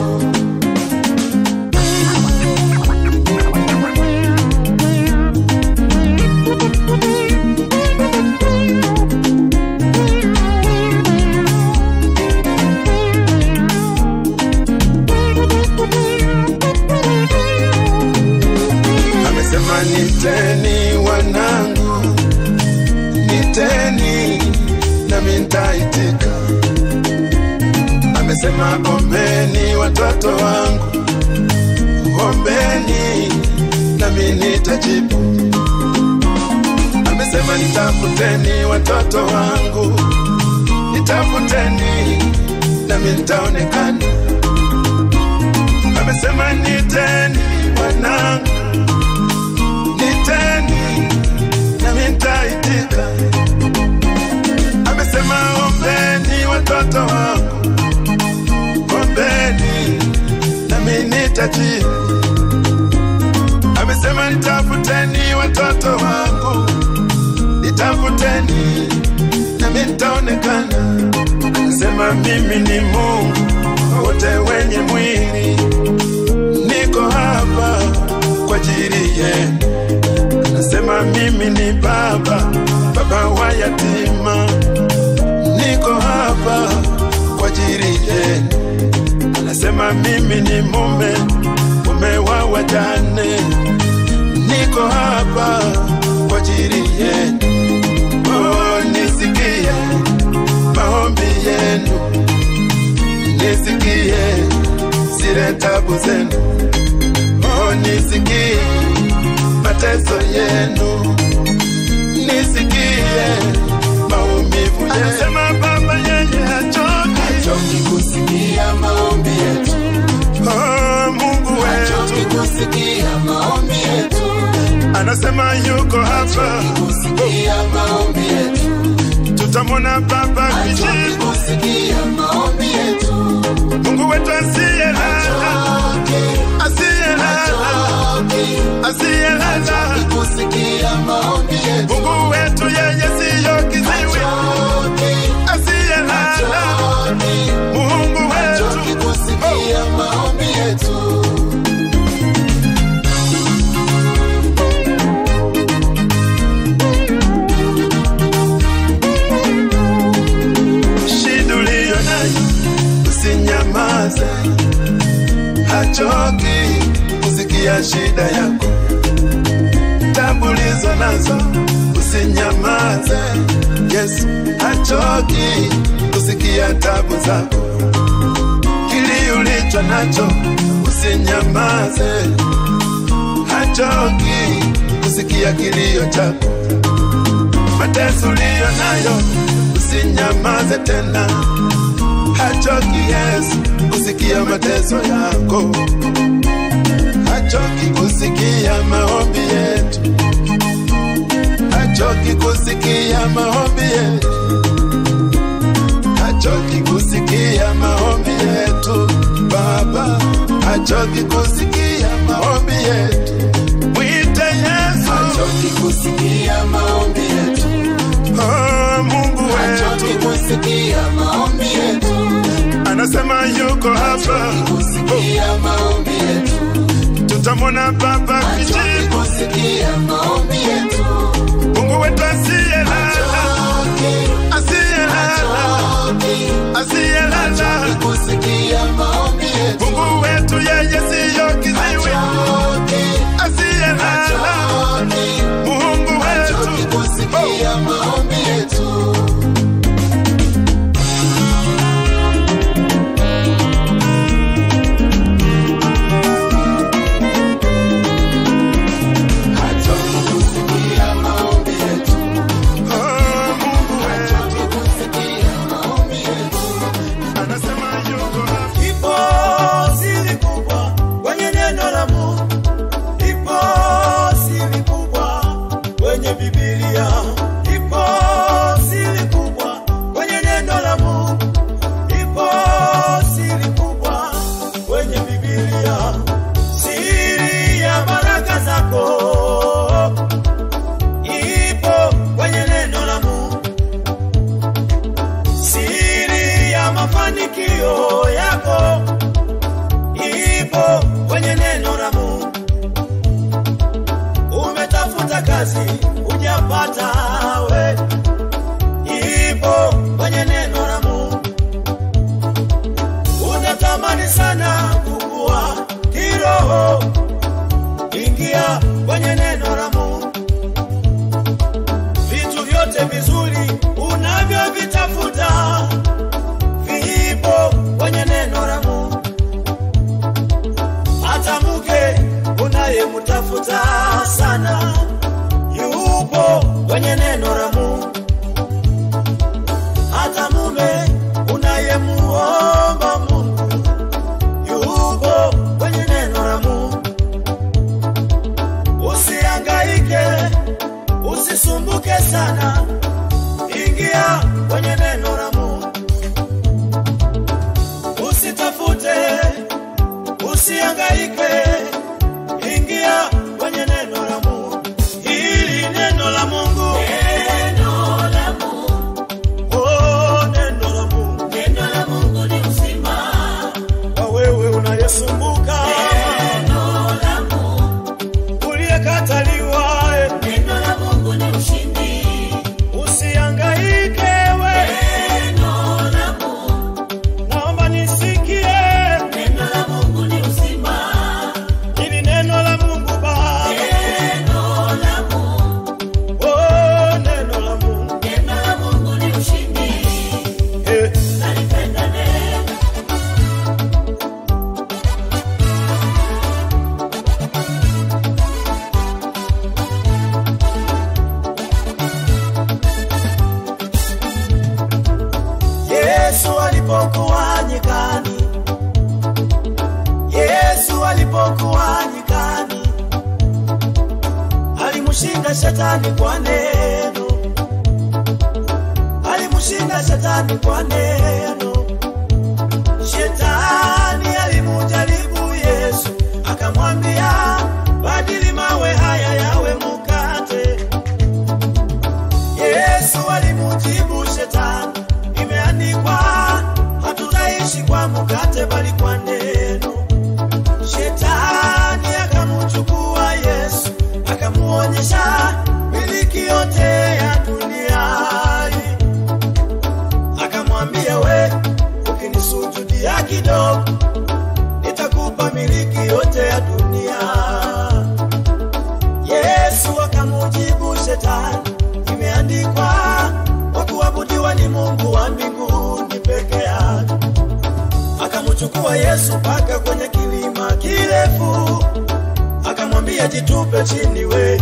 Amesema niteni wanangu, niteni nami nitaitika. Amesema ombeni watoto wangu, ombeni nami nitajibu. Amesema nitafuteni watoto wangu, nitafuteni nami nitaonekana. Amesema niteni wanangu, niteni nami nitaitika. Amesema ombeni watoto wangu, ombeni nami nitajibu. Amesema nitafuteni watoto wangu, nitafuteni nami nitaonekana. Anasema mimi ni Mungu wote wenye mwili, niko hapa kwa ajili yenu. Anasema mimi ni baba, baba wa yatima, niko hapa kwa ajili yenu. Anasema mimi ni mume, mume wa wajane, niko hapa kwa ajili yenu. Oh, nisikie maombi yenu, nisikie zile tabu zenu. Oh, nisikie mateso yenu, nisikie maumivu yenu. Anasema Baba yeye hachoki, hachoki kusikia maombi yetu. Oh, Mungu wetu hachoki kusikia maombi yetu. Anasema yuko hapa kusikia maombi yetu. Tutamwona Baba kijibu kusikia maombi yetu. Mungu wetu asiyelala, asiyelala, asiyelala kusikia maombi yetu. Mungu wetu yeye siyo kiziwi, asiyelala. Mungu wetu kusikia maombi yetu. Shida uliyo nayo usinyamaze, hachoki kusikia shida yako. Tabu ulizo nazo usinyamaze, Yesu hachoki kusikia tabu zako. Kile nacho usinyamaze, hachoki kusikia kilio chako, mateso uliyo nayo usinyamaze tena, hachoki Yesu kusikia mateso yako, hachoki kusikia maombi yetu, hachoki kusikia maombi yetu hachoki kusikia maombi yetu Baba, hachoki kusikia maombi yetu. Mwite Yesu, hachoki kusikia maombi yetu. Oh, Mungu wetu, hachoki kusikia maombi yetu. Anasema yuko hapa kusikia maombi yetu. Tutamwona Baba kijibu kusikia maombi yetu. Mungu wetu asiyelala, asiyelala asiyelala kusikia maombi yetu. Mungu wetu yeye siyo kiziwi, asiyelala Mungu wetu kusikia maombi yetu. Hachoki kusikia maombi yetu. Oh, Mungu wetu kusikia maombi yetu. Anasema yuko hapa. Ipo siri kubwa kwenye neno la Mungu, ipo siri kubwa kwenye Biblia, ipo siri kubwa kwenye neno la Mungu, ipo siri kubwa kwenye Biblia, siri ya baraka zako ipo kwenye neno la Mungu siri ya mafanikio yako ipo kwenye neno la Mungu. Umetafuta kazi hujapata, we ipo kwenye neno la Mungu. Unatamani sana kukua kiroho, ingia kwenye neno la Mungu. Vitu vyote vizuri unavyovitafuta vipo kwenye neno la Mungu. Hata mke unayemtafuta sana yupo kwenye neno la Mungu. Hata mume unayemuomba Mungu yupo kwenye neno la Mungu. Usihangaike, usisumbuke sana, ingia kwenye neno la Mungu. Usitafute, usihangaike, ingia kwenye neno la Mungu. Hili neno la Mungu, neno la Mungu, oh, neno la Mungu, neno la Mungu ni uzima kwa wewe unayesumbuka, neno la Mungu uliyekataliwa, neno la Mungu ni ushindi. Usihangaike we, neno la Mungu, naomba nisikie, neno la Mungu ni uzima. Hili neno la Mungu Baba, neno la Mungu, oh, neno la Mungu, neno la Mungu ni ushindi. Eh, nalipenda neno Yesu alipokuwa nyikani, Yesu alipokuwa nyikani, alimshinda shetani kwa neno, alimshinda shetani kwa neno. Shetani alimujaribu Yesu, akamwambia badili mawe haya yawe mukate. Yesu alimujibu shetani, imeandikwa hatutaishi kwa mkate bali kwa neno. Shetani akamchukua Yesu, akamuonyesha miliki yote ya dunia hii. akamwambia we, ukinisujudia kidogo, nitakupa miliki yote ya dunia. Yesu akamujibu shetani, imeandikwa wa kuabudiwa ni Mungu wa mbinguni peke yake. Akamchukua Yesu mpaka kwa usilie jitupe chini we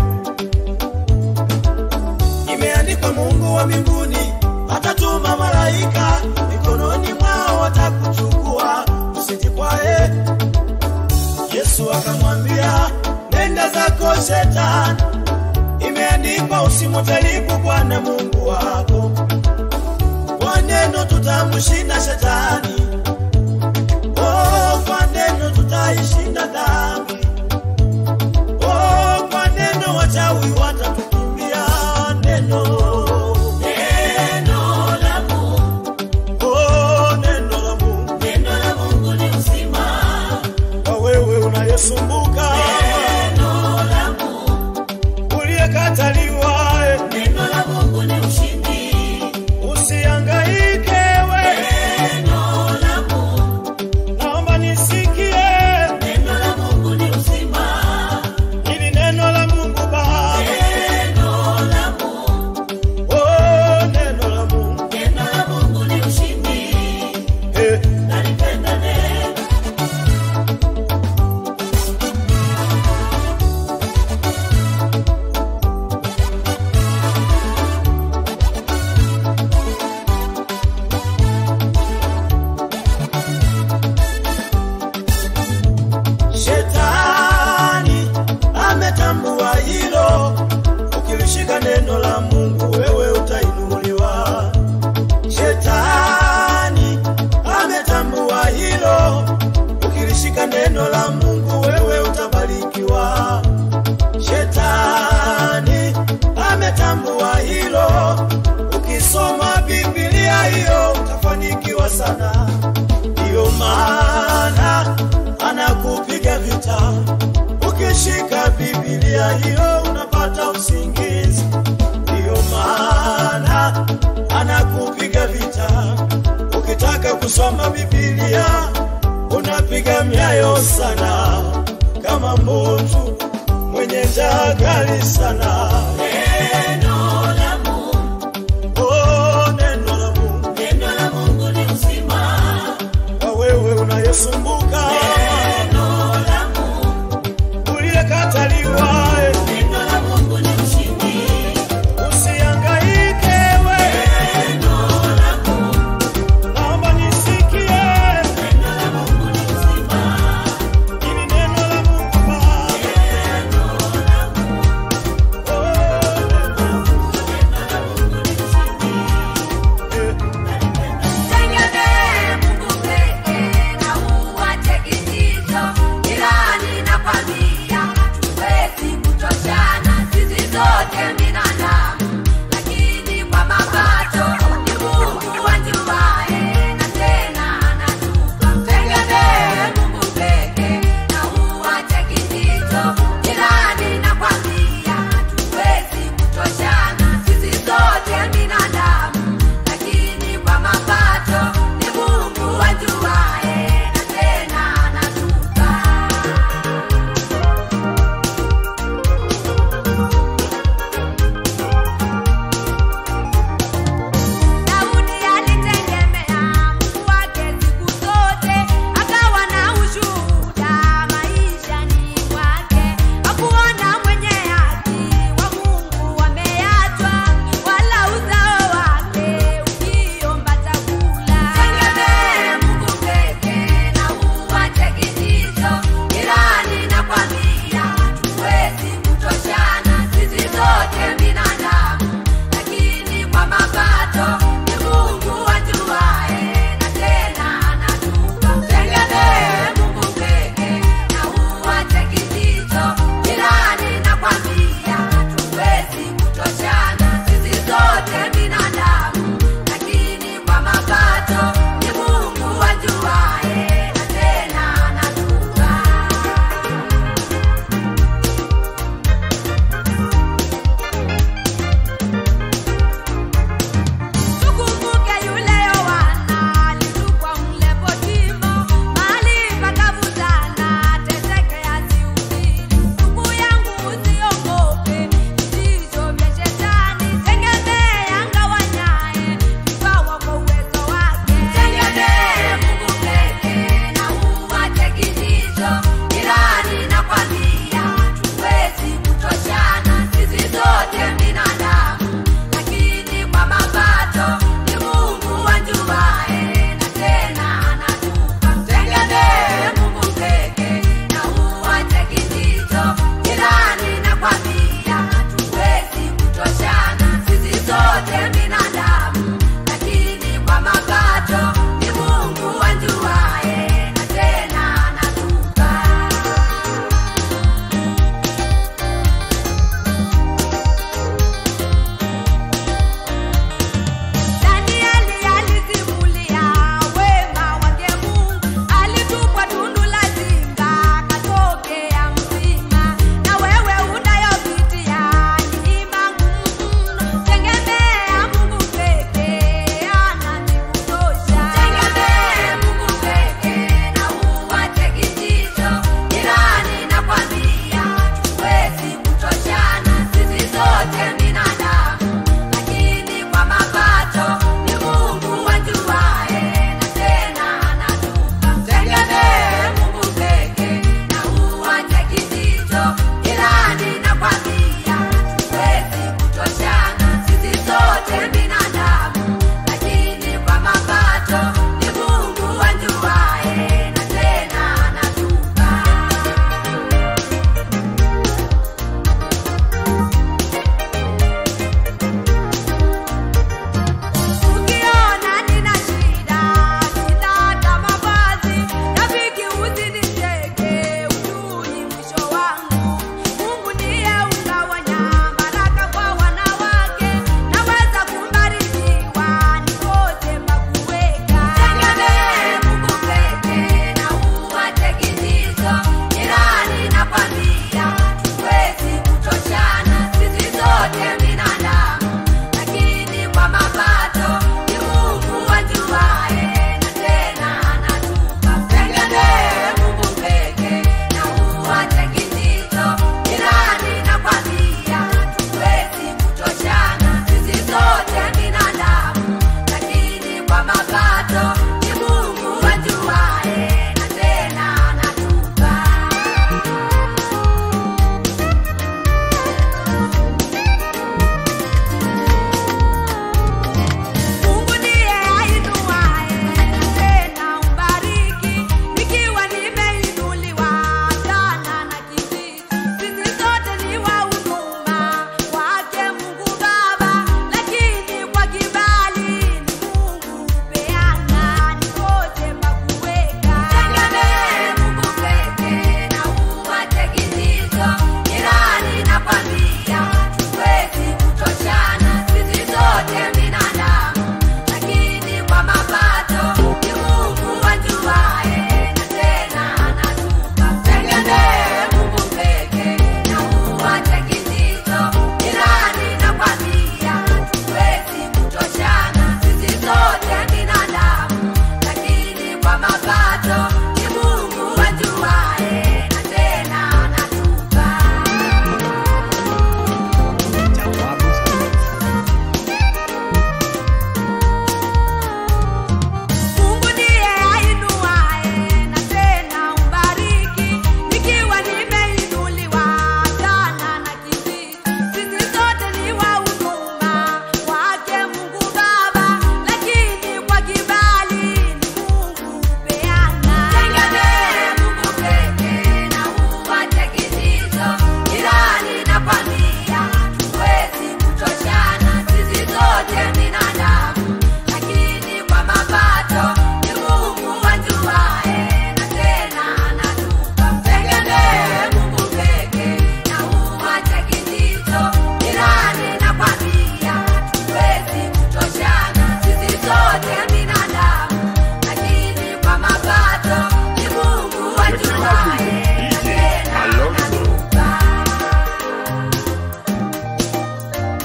imeandikwa mungu wa mbinguni atatuma malaika mikononi mwao watakuchukua usijikwae yesu akamwambia nenda zako shetani imeandikwa usimujaribu bwana mungu wako kwa neno tutamshinda shetani oh, kwa neno tutaishinda dhambi oh, kwa neno wachawi watatukimbia neno Neno la Mungu, oh, neno la mungu neno la Mungu ni uzima. kwa wewe unayesumbuka Neno la Mungu, uliyekataliwa eh, neno la Mungu ni ushindi. usiangaike we Neno la Mungu, naomba nisikie neno la Mungu ni uzima. ili neno la mungu baba Neno la Mungu, oh, neno la mungu neno la Mungu ni ushindi. eh, Nalipenda neno. shetani ametambua hilo ukilishika neno la mungu wewe utainuliwa shetani ametambua hilo ukilishika neno la mungu wewe utabarikiwa shetani ametambua hilo ukisoma bibilia hiyo utafanikiwa sana ndiyo maana anakupiga vita ukishika bibilia hiyo unapata usingizi ndiyo maana anakupiga vita ukitaka kusoma bibilia unapiga myayo sana kama mbutu mwenye njaa kali sana Neno la Mungu, oh, neno la mungu neno la Mungu ni uzima. kwa wewe unayesumbuka Neno la Mungu, uliyekataliwa eh, neno la Mungu ni ushindi. usiangaike we Neno la Mungu, naomba nisikie neno la Mungu ni uzima. ili neno la mungu baba Neno la Mungu, oh,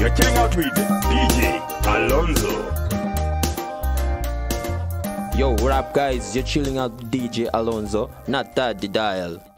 You're chilling out with DJ Alonso. Yo, what up, guys? You're chilling out with DJ Alonso, not that the dial.